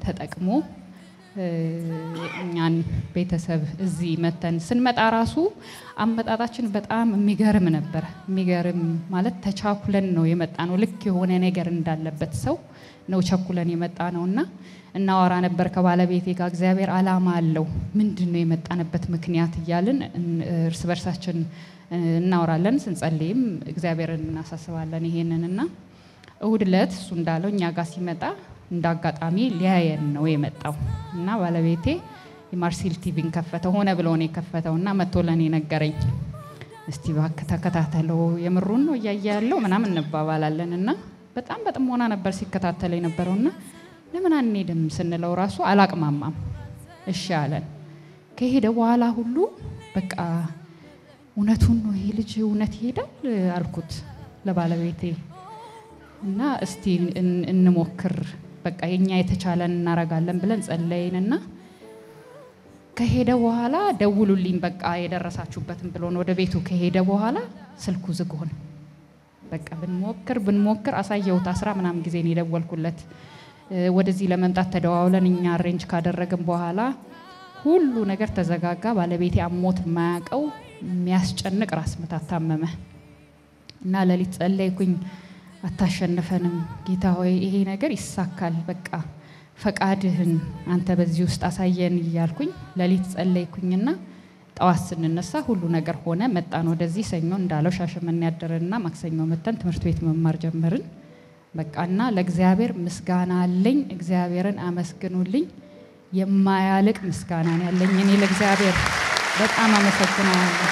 ተጠቅሞ እ፣ እኛን ቤተሰብ እዚህ መተን ስንመጣ ራሱ አመጣጣችን በጣም የሚገርም ነበር። የሚገርም ማለት ተቻኩለን ነው የመጣ ነው። ልክ የሆነ ነገር እንዳለበት ሰው ነው ቸኩለን የመጣ ነው እና እናወራ ነበር ከባለቤቴ ጋር እግዚአብሔር ዓላማ አለው ምንድን ነው የመጣንበት ምክንያት እያልን እን- እርስ በርሳችን እ፣ እናወራለን። ስንጸልይም እግዚአብሔርን እናሳስባለን ይሄንን እና እሁድ ዕለት እሱ እንዳለው እኛ ጋር ሲመጣ እንደ አጋጣሚ ሊያየን ነው የመጣው እና ባለቤቴ የማርሲል ቲቪን ከፈተው ሆነ ብሎ ነው የከፈተው እና መጥቶ ለእኔ ነገረኝ። እስቲ እባክህ ተከታተለው የምሩን ነው እያየ ያለው ምናምን እንባባላለን እና በጣም በጥሞና ነበር ሲከታተል የነበረው እና ለምን አንሄድም ስንለው ራሱ አላቅማማም። እሺ አለን። ከሄደ በኋላ ሁሉ በቃ እውነቱን ነው ይሄ ልጅ እውነት ይሄዳል አልኩት ለባለቤቴ እና እስቲ እን- እንሞክር በቃ የኛ የተቻለን እናረጋለን ብለን ጸለይንና ከሄደ በኋላ ደውሉልኝ በቃ የደረሳችሁበትን ብሎን ወደ ቤቱ ከሄደ በኋላ ስልኩ ዝግ ሆነ። በቃ ብንሞክር ብንሞክር አሳየሁት። አስራ ምናምን ጊዜ ነው የደወልኩለት። እ፣ ወደዚህ ለመምጣት ተደዋውለን እኛ አሬንጅ ካደረግን በኋላ ሁሉ ነገር ተዘጋጋ። ባለቤቴ አሞት የማያውቀው የሚያስጨንቅ ራስ ምታት ታመመ እና ሌሊት ጸለይኩኝ። አታሸንፈንም ጌታ ሆይ ይሄ ነገር ይሳካል፣ በቃ ፈቃድህን አንተ በዚህ ውስጥ አሳየን እያልኩኝ ሌሊት ጸለይኩኝና ጠዋት ስንነሳ ሁሉ ነገር ሆነ። መጣን ወደዚህ ሰኞ እንዳለው ሻሸመኔ ያደረንና ማክሰኞ መተን ትምህርት ቤት መማር ጀመርን። በቃና ለእግዚአብሔር ምስጋና አለኝ። እግዚአብሔርን አመስግኑልኝ። የማያልቅ ምስጋና ነው ያለኝ። እኔ ለእግዚአብሔር በጣም አመሰግነዋለሁ።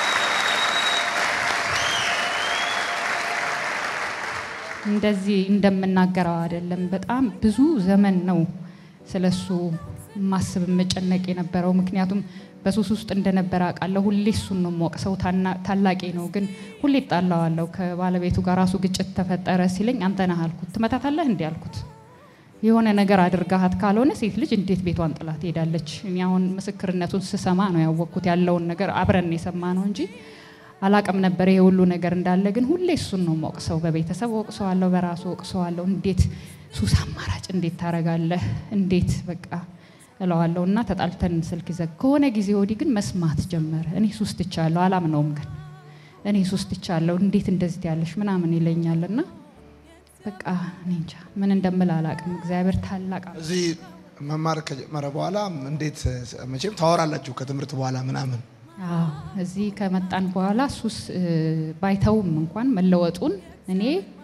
እንደዚህ እንደምናገረው አይደለም። በጣም ብዙ ዘመን ነው ስለሱ ማስብ መጨነቅ የነበረው። ምክንያቱም በሱስ ውስጥ እንደነበረ አውቃለሁ። ሁሌ እሱን ነው የምወቅሰው። ታና- ታላቄ ነው ግን ሁሌ እጣላዋለሁ። ከባለቤቱ ጋር ራሱ ግጭት ተፈጠረ ሲለኝ አንተ ነህ አልኩት። ትመታታለህ እንዲህ አልኩት። የሆነ ነገር አድርጋሃት ካልሆነ ሴት ልጅ እንዴት ቤቷን ጥላ ትሄዳለች? እኔ አሁን ምስክርነቱን ስሰማ ነው ያወቅኩት። ያለውን ነገር አብረን የሰማ ነው እንጂ አላቅም ነበር ይሄ ሁሉ ነገር እንዳለ። ግን ሁሌ እሱን ነው የምወቅሰው። በቤተሰብ ወቅሰዋለሁ፣ በራሱ ወቅሰዋለሁ። እንዴት ሱስ አማራጭ እንዴት ታረጋለህ? እንዴት በቃ እለዋለሁ። እና ተጣልተን ስልክ ይዘግ ከሆነ ጊዜ ወዲህ ግን መስማት ጀመረ። እኔ ሱስ ትቻለሁ፣ አላምነውም ግን እኔ ሱስ ትቻለሁ፣ እንዴት እንደዚህ ያለሽ ምናምን ይለኛል። እና በቃ እኔ እንጃ ምን እንደምል አላቅም። እግዚአብሔር ታላቅ አምላክ እዚህ መማር ከጀመረ በኋላ እንዴት መቼም ታወራላችሁ ከትምህርት በኋላ ምናምን አዎ እዚህ ከመጣን በኋላ ሱስ እ፣ ባይተውም እንኳን መለወጡን እኔ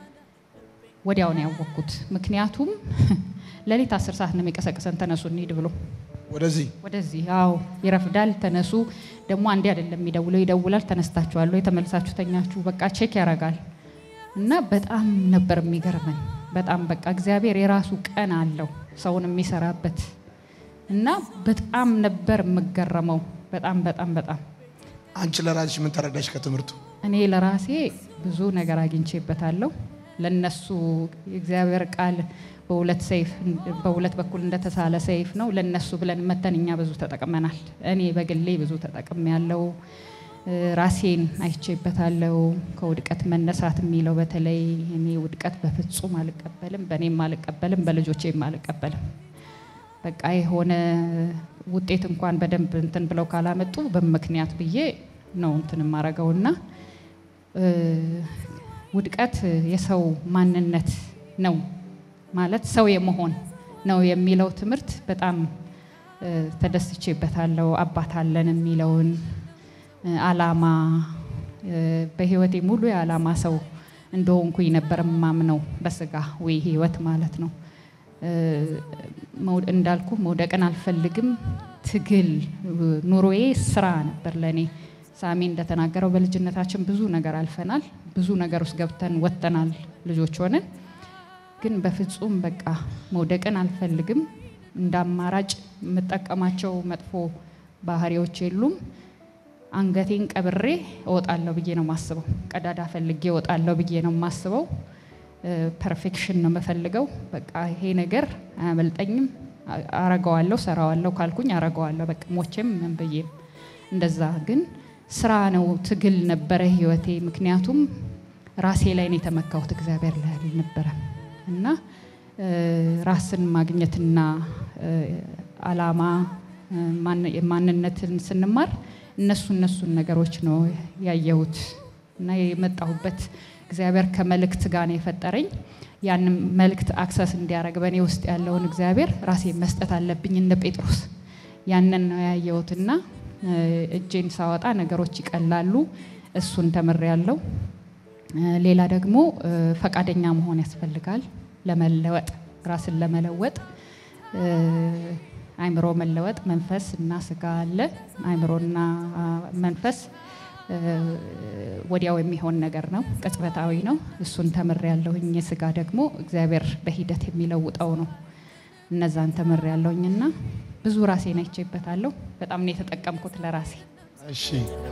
ወዲያው ነው ያወቅኩት። ምክንያቱም ሌሊት አስር ሰዓት ነው የሚቀሰቅሰን ተነሱ እንሂድ ብሎ ወደዚህ ወደዚህ አዎ ይረፍዳል። ተነሱ ደግሞ አንዴ አይደለም የሚደውለው ይደውላል። ተነስታችኋል ወይ ተመልሳችሁ ተኛችሁ፣ በቃ ቼክ ያደርጋል። እና በጣም ነበር የሚገርመን። በጣም በቃ እግዚአብሔር የራሱ ቀን አለው ሰውን የሚሰራበት እና በጣም ነበር የምገረመው። በጣም በጣም በጣም አንቺ ለራስሽ ምን ተረዳሽ ከትምህርቱ? እኔ ለራሴ ብዙ ነገር አግኝቼበታለሁ። ለነሱ የእግዚአብሔር ቃል በሁለት ሰይፍ በሁለት በኩል እንደተሳለ ሰይፍ ነው። ለነሱ ብለን መተን እኛ ብዙ ተጠቅመናል። እኔ በግሌ ብዙ ተጠቅም ያለው ራሴን አይቼበታለሁ። ከውድቀት መነሳት የሚለው በተለይ እኔ ውድቀት በፍጹም አልቀበልም፣ በእኔም አልቀበልም፣ በልጆቼም አልቀበልም። በቃ የሆነ ውጤት እንኳን በደንብ እንትን ብለው ካላመጡ በምክንያት ብዬ ነው እንትን የማረገውና ውድቀት የሰው ማንነት ነው ማለት ሰው የመሆን ነው የሚለው ትምህርት በጣም ተደስቼበታለሁ። አባት አለን የሚለውን አላማ በህይወቴ ሙሉ የዓላማ ሰው እንደሆንኩኝ ነበር ማምነው በስጋ ወይ ህይወት ማለት ነው። እንዳልኩ መውደቅን አልፈልግም። ትግል ኑሮዬ ስራ ነበር ለእኔ። ሳሚ እንደተናገረው በልጅነታችን ብዙ ነገር አልፈናል። ብዙ ነገር ውስጥ ገብተን ወጥተናል ልጆች ሆነን። ግን በፍጹም በቃ መውደቅን አልፈልግም። እንደ አማራጭ የምጠቀማቸው መጥፎ ባህሪዎች የሉም። አንገቴን ቀብሬ እወጣለሁ ብዬ ነው የማስበው። ቀዳዳ ፈልጌ እወጣለሁ ብዬ ነው የማስበው። ፐርፌክሽን ነው የምፈልገው። በቃ ይሄ ነገር አያመልጠኝም፣ አረገዋለሁ፣ ሰራዋለሁ ካልኩኝ አረገዋለሁ። በቃ ሞቼም ምን ብዬም እንደዛ። ግን ስራ ነው፣ ትግል ነበረ ህይወቴ። ምክንያቱም ራሴ ላይ ነው የተመካሁት፣ እግዚአብሔር ላይ አልነበረም። እና እ፣ ራስን ማግኘትና እ፣ አላማ እ፣ ማን- ማንነትን ስንማር እነሱ እነሱን ነገሮች ነው ያየሁት እና የመጣሁበት እግዚአብሔር ከመልእክት ጋር ነው የፈጠረኝ። ያንን መልእክት አክሰስ እንዲያደርግ በእኔ ውስጥ ያለውን እግዚአብሔር ራሴ መስጠት አለብኝ እንደ ጴጥሮስ ያንን ነው ያየሁትና እ፣ እጄን ሳወጣ ነገሮች ይቀላሉ። እሱን ተምሬያለሁ። እ፣ ሌላ ደግሞ እ፣ ፈቃደኛ መሆን ያስፈልጋል ለመለወጥ ራስን ለመለወጥ እ፣ አእምሮ መለወጥ መንፈስ እና ስጋ አለ። አእምሮና አ፣ መንፈስ እ፣ ወዲያው የሚሆን ነገር ነው፣ ቅጽበታዊ ነው። እሱን ተምሬያለሁኝ። የስጋ ደግሞ እግዚአብሔር በሂደት የሚለውጠው ነው። እነዛን ተምሬያለሁኝና ብዙ ራሴን አይቼበታለሁ። በጣም ነው የተጠቀምኩት ለራሴ። እሺ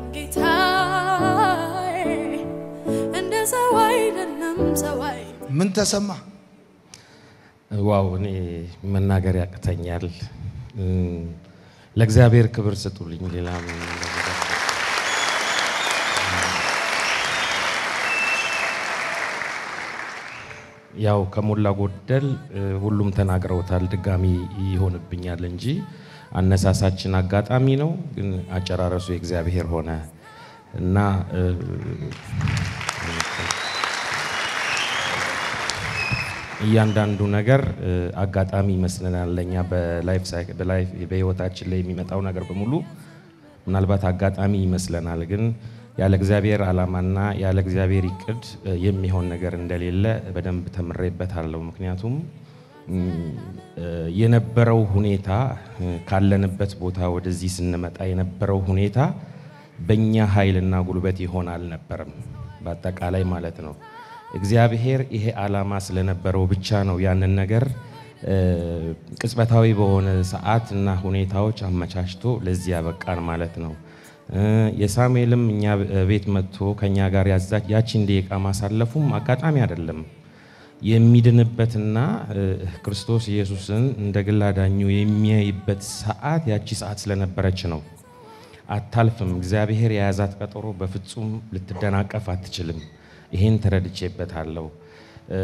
ጌታዬ እንደ ሰው አይደለም ሰው አይደለም ምን ተሰማ? ዋው እኔ መናገር ያቅተኛል። እም፣ ለእግዚአብሔር ክብር ስጡልኝ። ሌላ ምን ነገር ያው ከሞላ ጎደል እ፣ ሁሉም ተናግረውታል። ድጋሚ ይሆንብኛል እንጂ አነሳሳችን አጋጣሚ ነው፣ ግን አጨራረሱ የእግዚአብሔር ሆነ እና እ፣ እያንዳንዱ ነገር እ፣ አጋጣሚ ይመስለናል ለእኛ በላይፍ ሳይክ- በላይፍ- በህይወታችን ላይ የሚመጣው ነገር በሙሉ ምናልባት አጋጣሚ ይመስለናል፣ ግን ያለ እግዚአብሔር ዓላማና ያለ እግዚአብሔር ይቅድ እ፣ የሚሆን ነገር እንደሌለ በደንብ ተምሬበታለሁ። ምክንያቱም እም፣ እ፣ የነበረው ሁኔታ እ፣ ካለንበት ቦታ ወደዚህ ስንመጣ የነበረው ሁኔታ በእኛ ኃይልና ጉልበት ይሆን አልነበረም፣ በአጠቃላይ ማለት ነው። እግዚአብሔር ይሄ ዓላማ ስለነበረው ብቻ ነው ያንን ነገር እ፣ ቅጽበታዊ በሆነ ሰዓት እና ሁኔታዎች አመቻችቶ ለዚህ ያበቃን ማለት ነው። እ፣ የሳሙኤልም እኛ ቤት መጥቶ ከኛ ጋር ያዛች ያቺን ደቂቃ ማሳለፉም አጋጣሚ አይደለም። የሚድንበትና እ፣ ክርስቶስ ኢየሱስን እንደ ግል አዳኙ የሚያይበት ሰዓት ያቺ ሰዓት ስለነበረች ነው። አታልፍም። እግዚአብሔር የያዛት ቀጠሮ በፍጹም ልትደናቀፍ አትችልም። ይሄን ተረድቼበታለሁ። እ፣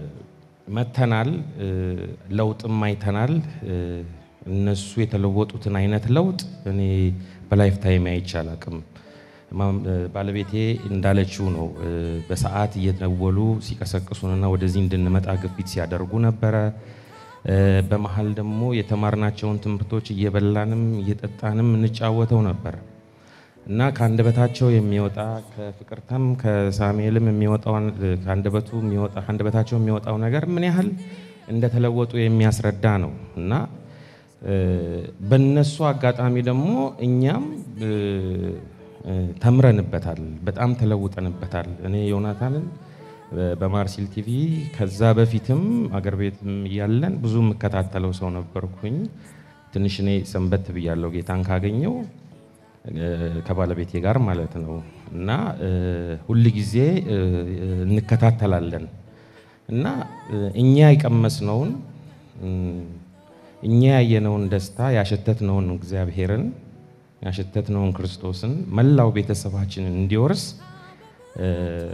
መተናል፣ እ፣ ለውጥም አይተናል። እ፣ እነሱ የተለወጡትን አይነት ለውጥ እኔ በላይፍ ታይም አይቼ አላቅም። ማም- እ፣ ባለቤቴ እንዳለችው ነው። እ፣ በሰዓት እየደወሉ ሲቀሰቅሱንና ወደዚህ እንድንመጣ ግፊት ሲያደርጉ ነበረ። እ፣ በመሀል ደግሞ የተማርናቸውን ትምህርቶች እየበላንም እየጠጣንም እንጫወተው ነበር እና ከአንደበታቸው የሚወጣ ከፍቅርተም ከሳሙኤልም የሚወጣው ከአንደበቱ የሚወጣ ከአንደበታቸው የሚወጣው ነገር ምን ያህል እንደተለወጡ የሚያስረዳ ነው እና እ፣ በነሱ አጋጣሚ ደግሞ እኛም እ፣ እ፣ ተምረንበታል፣ በጣም ተለውጠንበታል። እኔ ዮናታንን እ፣ በማርሲል ቲቪ ከዛ በፊትም አገር ቤትም እያለን ብዙ የምከታተለው ሰው ነበርኩኝ። ትንሽ እኔ ሰንበት ብያለሁ ጌታን ካገኘው እ፣ ከባለቤቴ ጋር ማለት ነው እና እ፣ ሁል ጊዜ እ፣ እንከታተላለን እና እ፣ እኛ የቀመስነውን እ፣ እኛ ያየነውን ደስታ ያሸተትነውን እግዚአብሔርን ያሸተትነውን ክርስቶስን መላው ቤተሰባችንን እንዲወርስ እ፣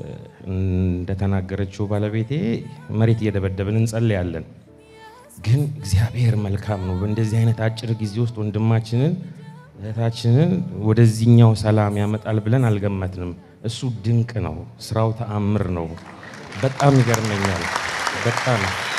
እንደተናገረችው ባለቤቴ መሬት እየደበደብን እንጸልያለን። ግን እግዚአብሔር መልካም ነው። በእንደዚህ አይነት አጭር ጊዜ ውስጥ ወንድማችንን እህታችንን ወደዚህኛው ሰላም ያመጣል ብለን አልገመትንም። እሱ ድንቅ ነው። ስራው ተአምር ነው። በጣም ይገርመኛል። በጣም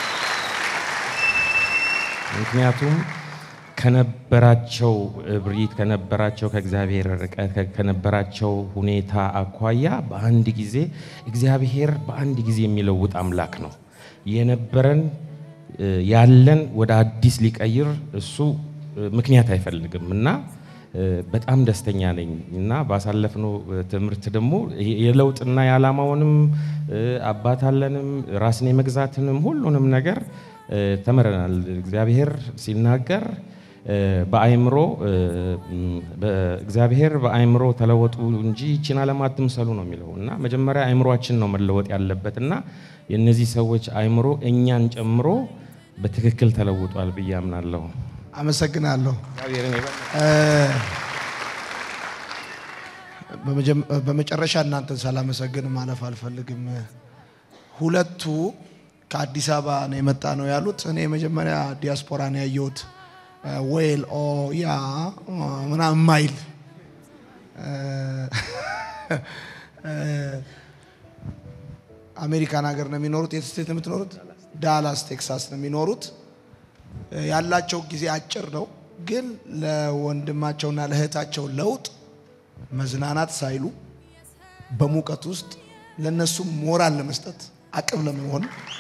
ምክንያቱም ከነበራቸው እብሪት ከነበራቸው ከእግዚአብሔር ርቀት ከ- ከነበራቸው ሁኔታ አኳያ በአንድ ጊዜ እግዚአብሔር በአንድ ጊዜ የሚለውጥ አምላክ ነው። የነበረን እ፣ ያለን ወደ አዲስ ሊቀይር እሱ እ፣ ምክንያት አይፈልግም እና እ፣ በጣም ደስተኛ ነኝ እና ባሳለፍነው እ፣ ትምህርት ደግሞ የ- የለውጥና የዓላማውንም እ፣ አባት አለንም ራስን የመግዛትንም ሁሉንም ነገር እ፣ ተምረናል። እግዚአብሔር ሲናገር እ፣ በአእምሮ እ፣ ም፣ በእግዚአብሔር በአእምሮ ተለወጡ እንጂ ይችን ዓለም አትምሰሉ ነው የሚለው እና መጀመሪያ አእምሯችን ነው መለወጥ ያለበት እና የእነዚህ ሰዎች አእምሮ እኛን ጨምሮ በትክክል ተለውጧል ብዬ አምናለሁ። አመሰግናለሁ። እግዚአብሔርን የበለጠ እ፣ በመጀመ- በመጨረሻ እናንተን ሳላመሰግን ማለፍ አልፈልግም። ሁለቱ ከአዲስ አበባ ነው የመጣ ነው ያሉት። እኔ መጀመሪያ ዲያስፖራ ነው ያየሁት። ዌል ኦ ያ ምናምን ማይል አሜሪካን ሀገር ነው የሚኖሩት። የት ስቴት ነው የምትኖሩት? ዳላስ ቴክሳስ ነው የሚኖሩት። ያላቸው ጊዜ አጭር ነው፣ ግን ለወንድማቸውና ለእህታቸው ለውጥ መዝናናት ሳይሉ በሙቀት ውስጥ ለነሱ ሞራል ለመስጠት አቅም ለመሆን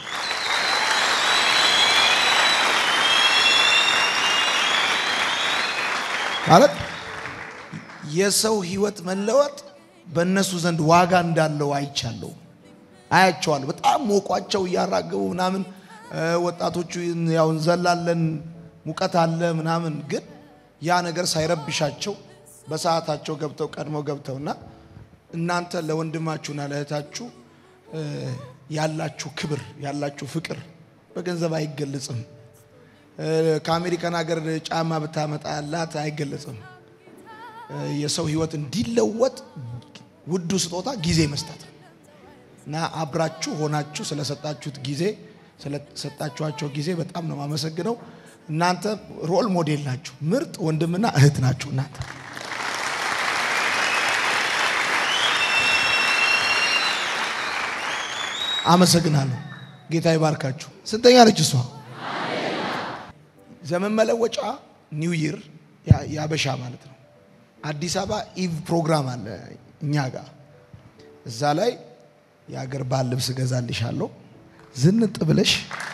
ማለት የሰው ህይወት መለወጥ በእነሱ ዘንድ ዋጋ እንዳለው አይቻለሁ፣ አያቸዋለሁ። በጣም ሞቋቸው እያራገቡ ምናምን ወጣቶቹ ያው እንዘላለን ሙቀት አለ ምናምን፣ ግን ያ ነገር ሳይረብሻቸው በሰዓታቸው ገብተው ቀድመው ገብተውና እናንተ ለወንድማችሁና ለእህታችሁ ያላችሁ ክብር ያላችሁ ፍቅር በገንዘብ አይገለጽም። ከአሜሪካን ሀገር ጫማ ብታመጣላት አይገለጽም። የሰው ህይወት እንዲለወጥ ውዱ ስጦታ ጊዜ መስጠት ነው እና አብራችሁ ሆናችሁ ስለሰጣችሁት ጊዜ ስለሰጣችኋቸው ጊዜ በጣም ነው የማመሰግነው። እናንተ ሮል ሞዴል ናችሁ። ምርጥ ወንድምና እህት ናችሁ እናንተ አመሰግናለሁ። ጌታ ይባርካችሁ። ስንተኛ ነች እሷ? ዘመን መለወጫ ኒው ይር ያበሻ ማለት ነው። አዲስ አበባ ኢቭ ፕሮግራም አለ እኛ ጋር። እዛ ላይ የአገር ባህል ልብስ እገዛልሻለሁ ዝንጥ ብለሽ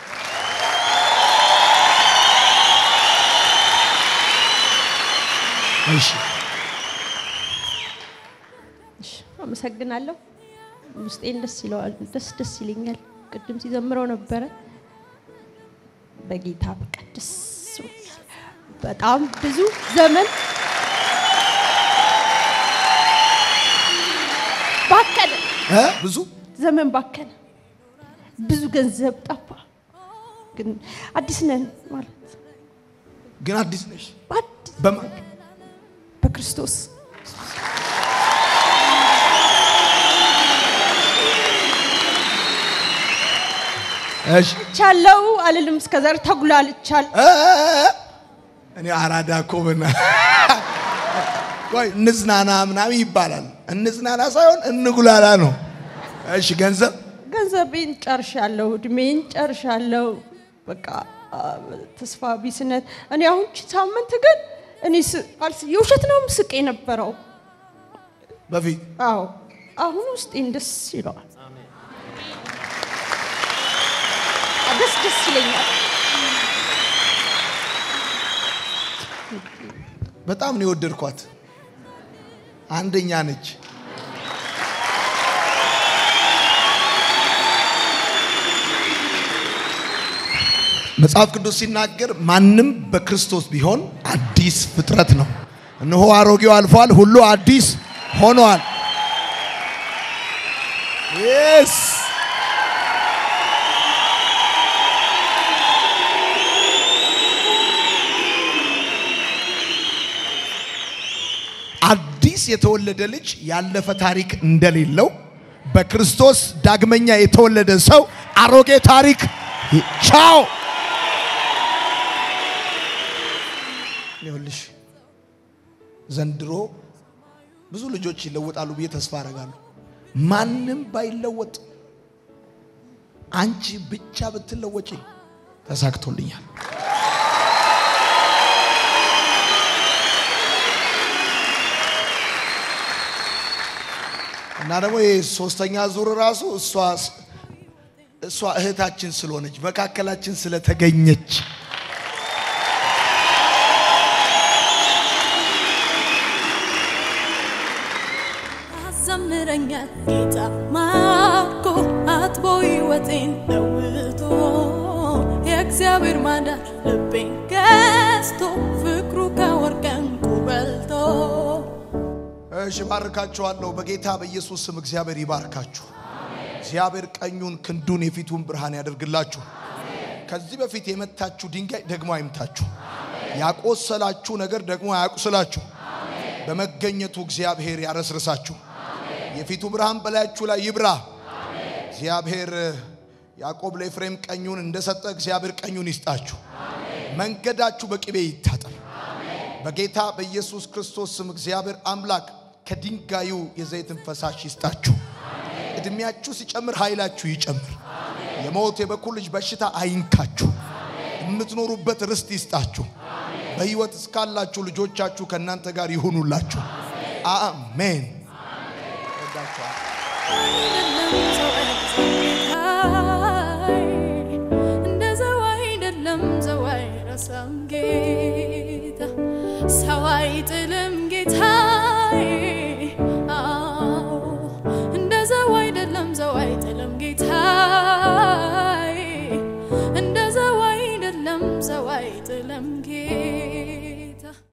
እሺ። አመሰግናለሁ። ውስጤን ደስ ይለዋል፣ ደስ ደስ ይለኛል። ቅድም ሲዘምረው ነበረ። በጌታ በቃ ደስ ብሎኛል። በጣም ብዙ ዘመን ባከነ፣ እ ብዙ ዘመን ባከነ፣ ብዙ ገንዘብ ጠፋ። ግን አዲስ ነን ማለት ግን አዲስ ነሽ በአዲስ በማን በክርስቶስ እሺ ቻለው አልልም። እስከዛሬ ተጉላልቻል። እ እኔ አራዳ እኮ በና ቆይ እንዝናና ምናምን ይባላል። እንዝናና ሳይሆን እንጉላላ ነው። እሺ ገንዘብ ገንዘቤን ጨርሻለሁ፣ እድሜን ጨርሻለሁ። በቃ አ፣ ተስፋ ቢስነት። እኔ አሁን ቺ ሳምንት ግን እኔ ስ- አልስ- የውሸት ነው ምስቅ የነበረው። በፊት አዎ አሁን ውስጤን ደስ ይለዋል። ደስ ደስ ይለኛል። በጣም ነው የወደድኳት። አንደኛ ነች። መጽሐፍ ቅዱስ ሲናገር ማንም በክርስቶስ ቢሆን አዲስ ፍጥረት ነው። እነሆ አሮጌው አልፏል፣ ሁሉ አዲስ ሆኗል። የስ አዲስ የተወለደ ልጅ ያለፈ ታሪክ እንደሌለው በክርስቶስ ዳግመኛ የተወለደ ሰው አሮጌ ታሪክ ቻው። ይኸውልሽ ዘንድሮ ብዙ ልጆች ይለወጣሉ ብዬ ተስፋ አደርጋለሁ። ማንም ባይለወጥ አንቺ ብቻ ብትለወጪ ተሳክቶልኛል። እና ደግሞ ይህ ሶስተኛ ዙር ራሱ እሷ እሷ እህታችን ስለሆነች መካከላችን ስለተገኘች አዘምረኛል ጌታ ማርኮ አጥቦ ሕይወቴን ለውጦ የእግዚአብሔር ማዳን ልቤን ገዝቶ ፍቅሩ ከወርቅ ዕንቁ በልጦ እሺ ባርካችኋለሁ። በጌታ በኢየሱስ ስም እግዚአብሔር ይባርካችሁ። እግዚአብሔር ቀኙን ክንዱን የፊቱን ብርሃን ያደርግላችሁ። ከዚህ በፊት የመታችሁ ድንጋይ ደግሞ አይምታችሁ። ያቆሰላችሁ ነገር ደግሞ አያቁስላችሁ። በመገኘቱ እግዚአብሔር ያረስርሳችሁ። የፊቱ ብርሃን በላያችሁ ላይ ይብራ። እግዚአብሔር ያዕቆብ ለኤፍሬም ቀኙን እንደሰጠ እግዚአብሔር ቀኙን ይስጣችሁ። መንገዳችሁ በቅቤ ይታጠብ። በጌታ በኢየሱስ ክርስቶስ ስም እግዚአብሔር አምላክ ከድንጋዩ የዘይትን ፈሳሽ ይስጣችሁ። እድሜያችሁ ሲጨምር ኃይላችሁ ይጨምር። የሞት የበኩር ልጅ በሽታ አይንካችሁ። የምትኖሩበት ርስት ይስጣችሁ። በሕይወት እስካላችሁ ልጆቻችሁ ከእናንተ ጋር ይሁኑላችሁ። አሜን። ወዳችኋለሁ። እንደ ሰው አይደለም፣ ሰው አይረሳም ጌታ፣ ሰው አይጥልም ጌታዬ። አዎ እንደ ሰው አይደለም፣ ሰው አይጥልም ጌታ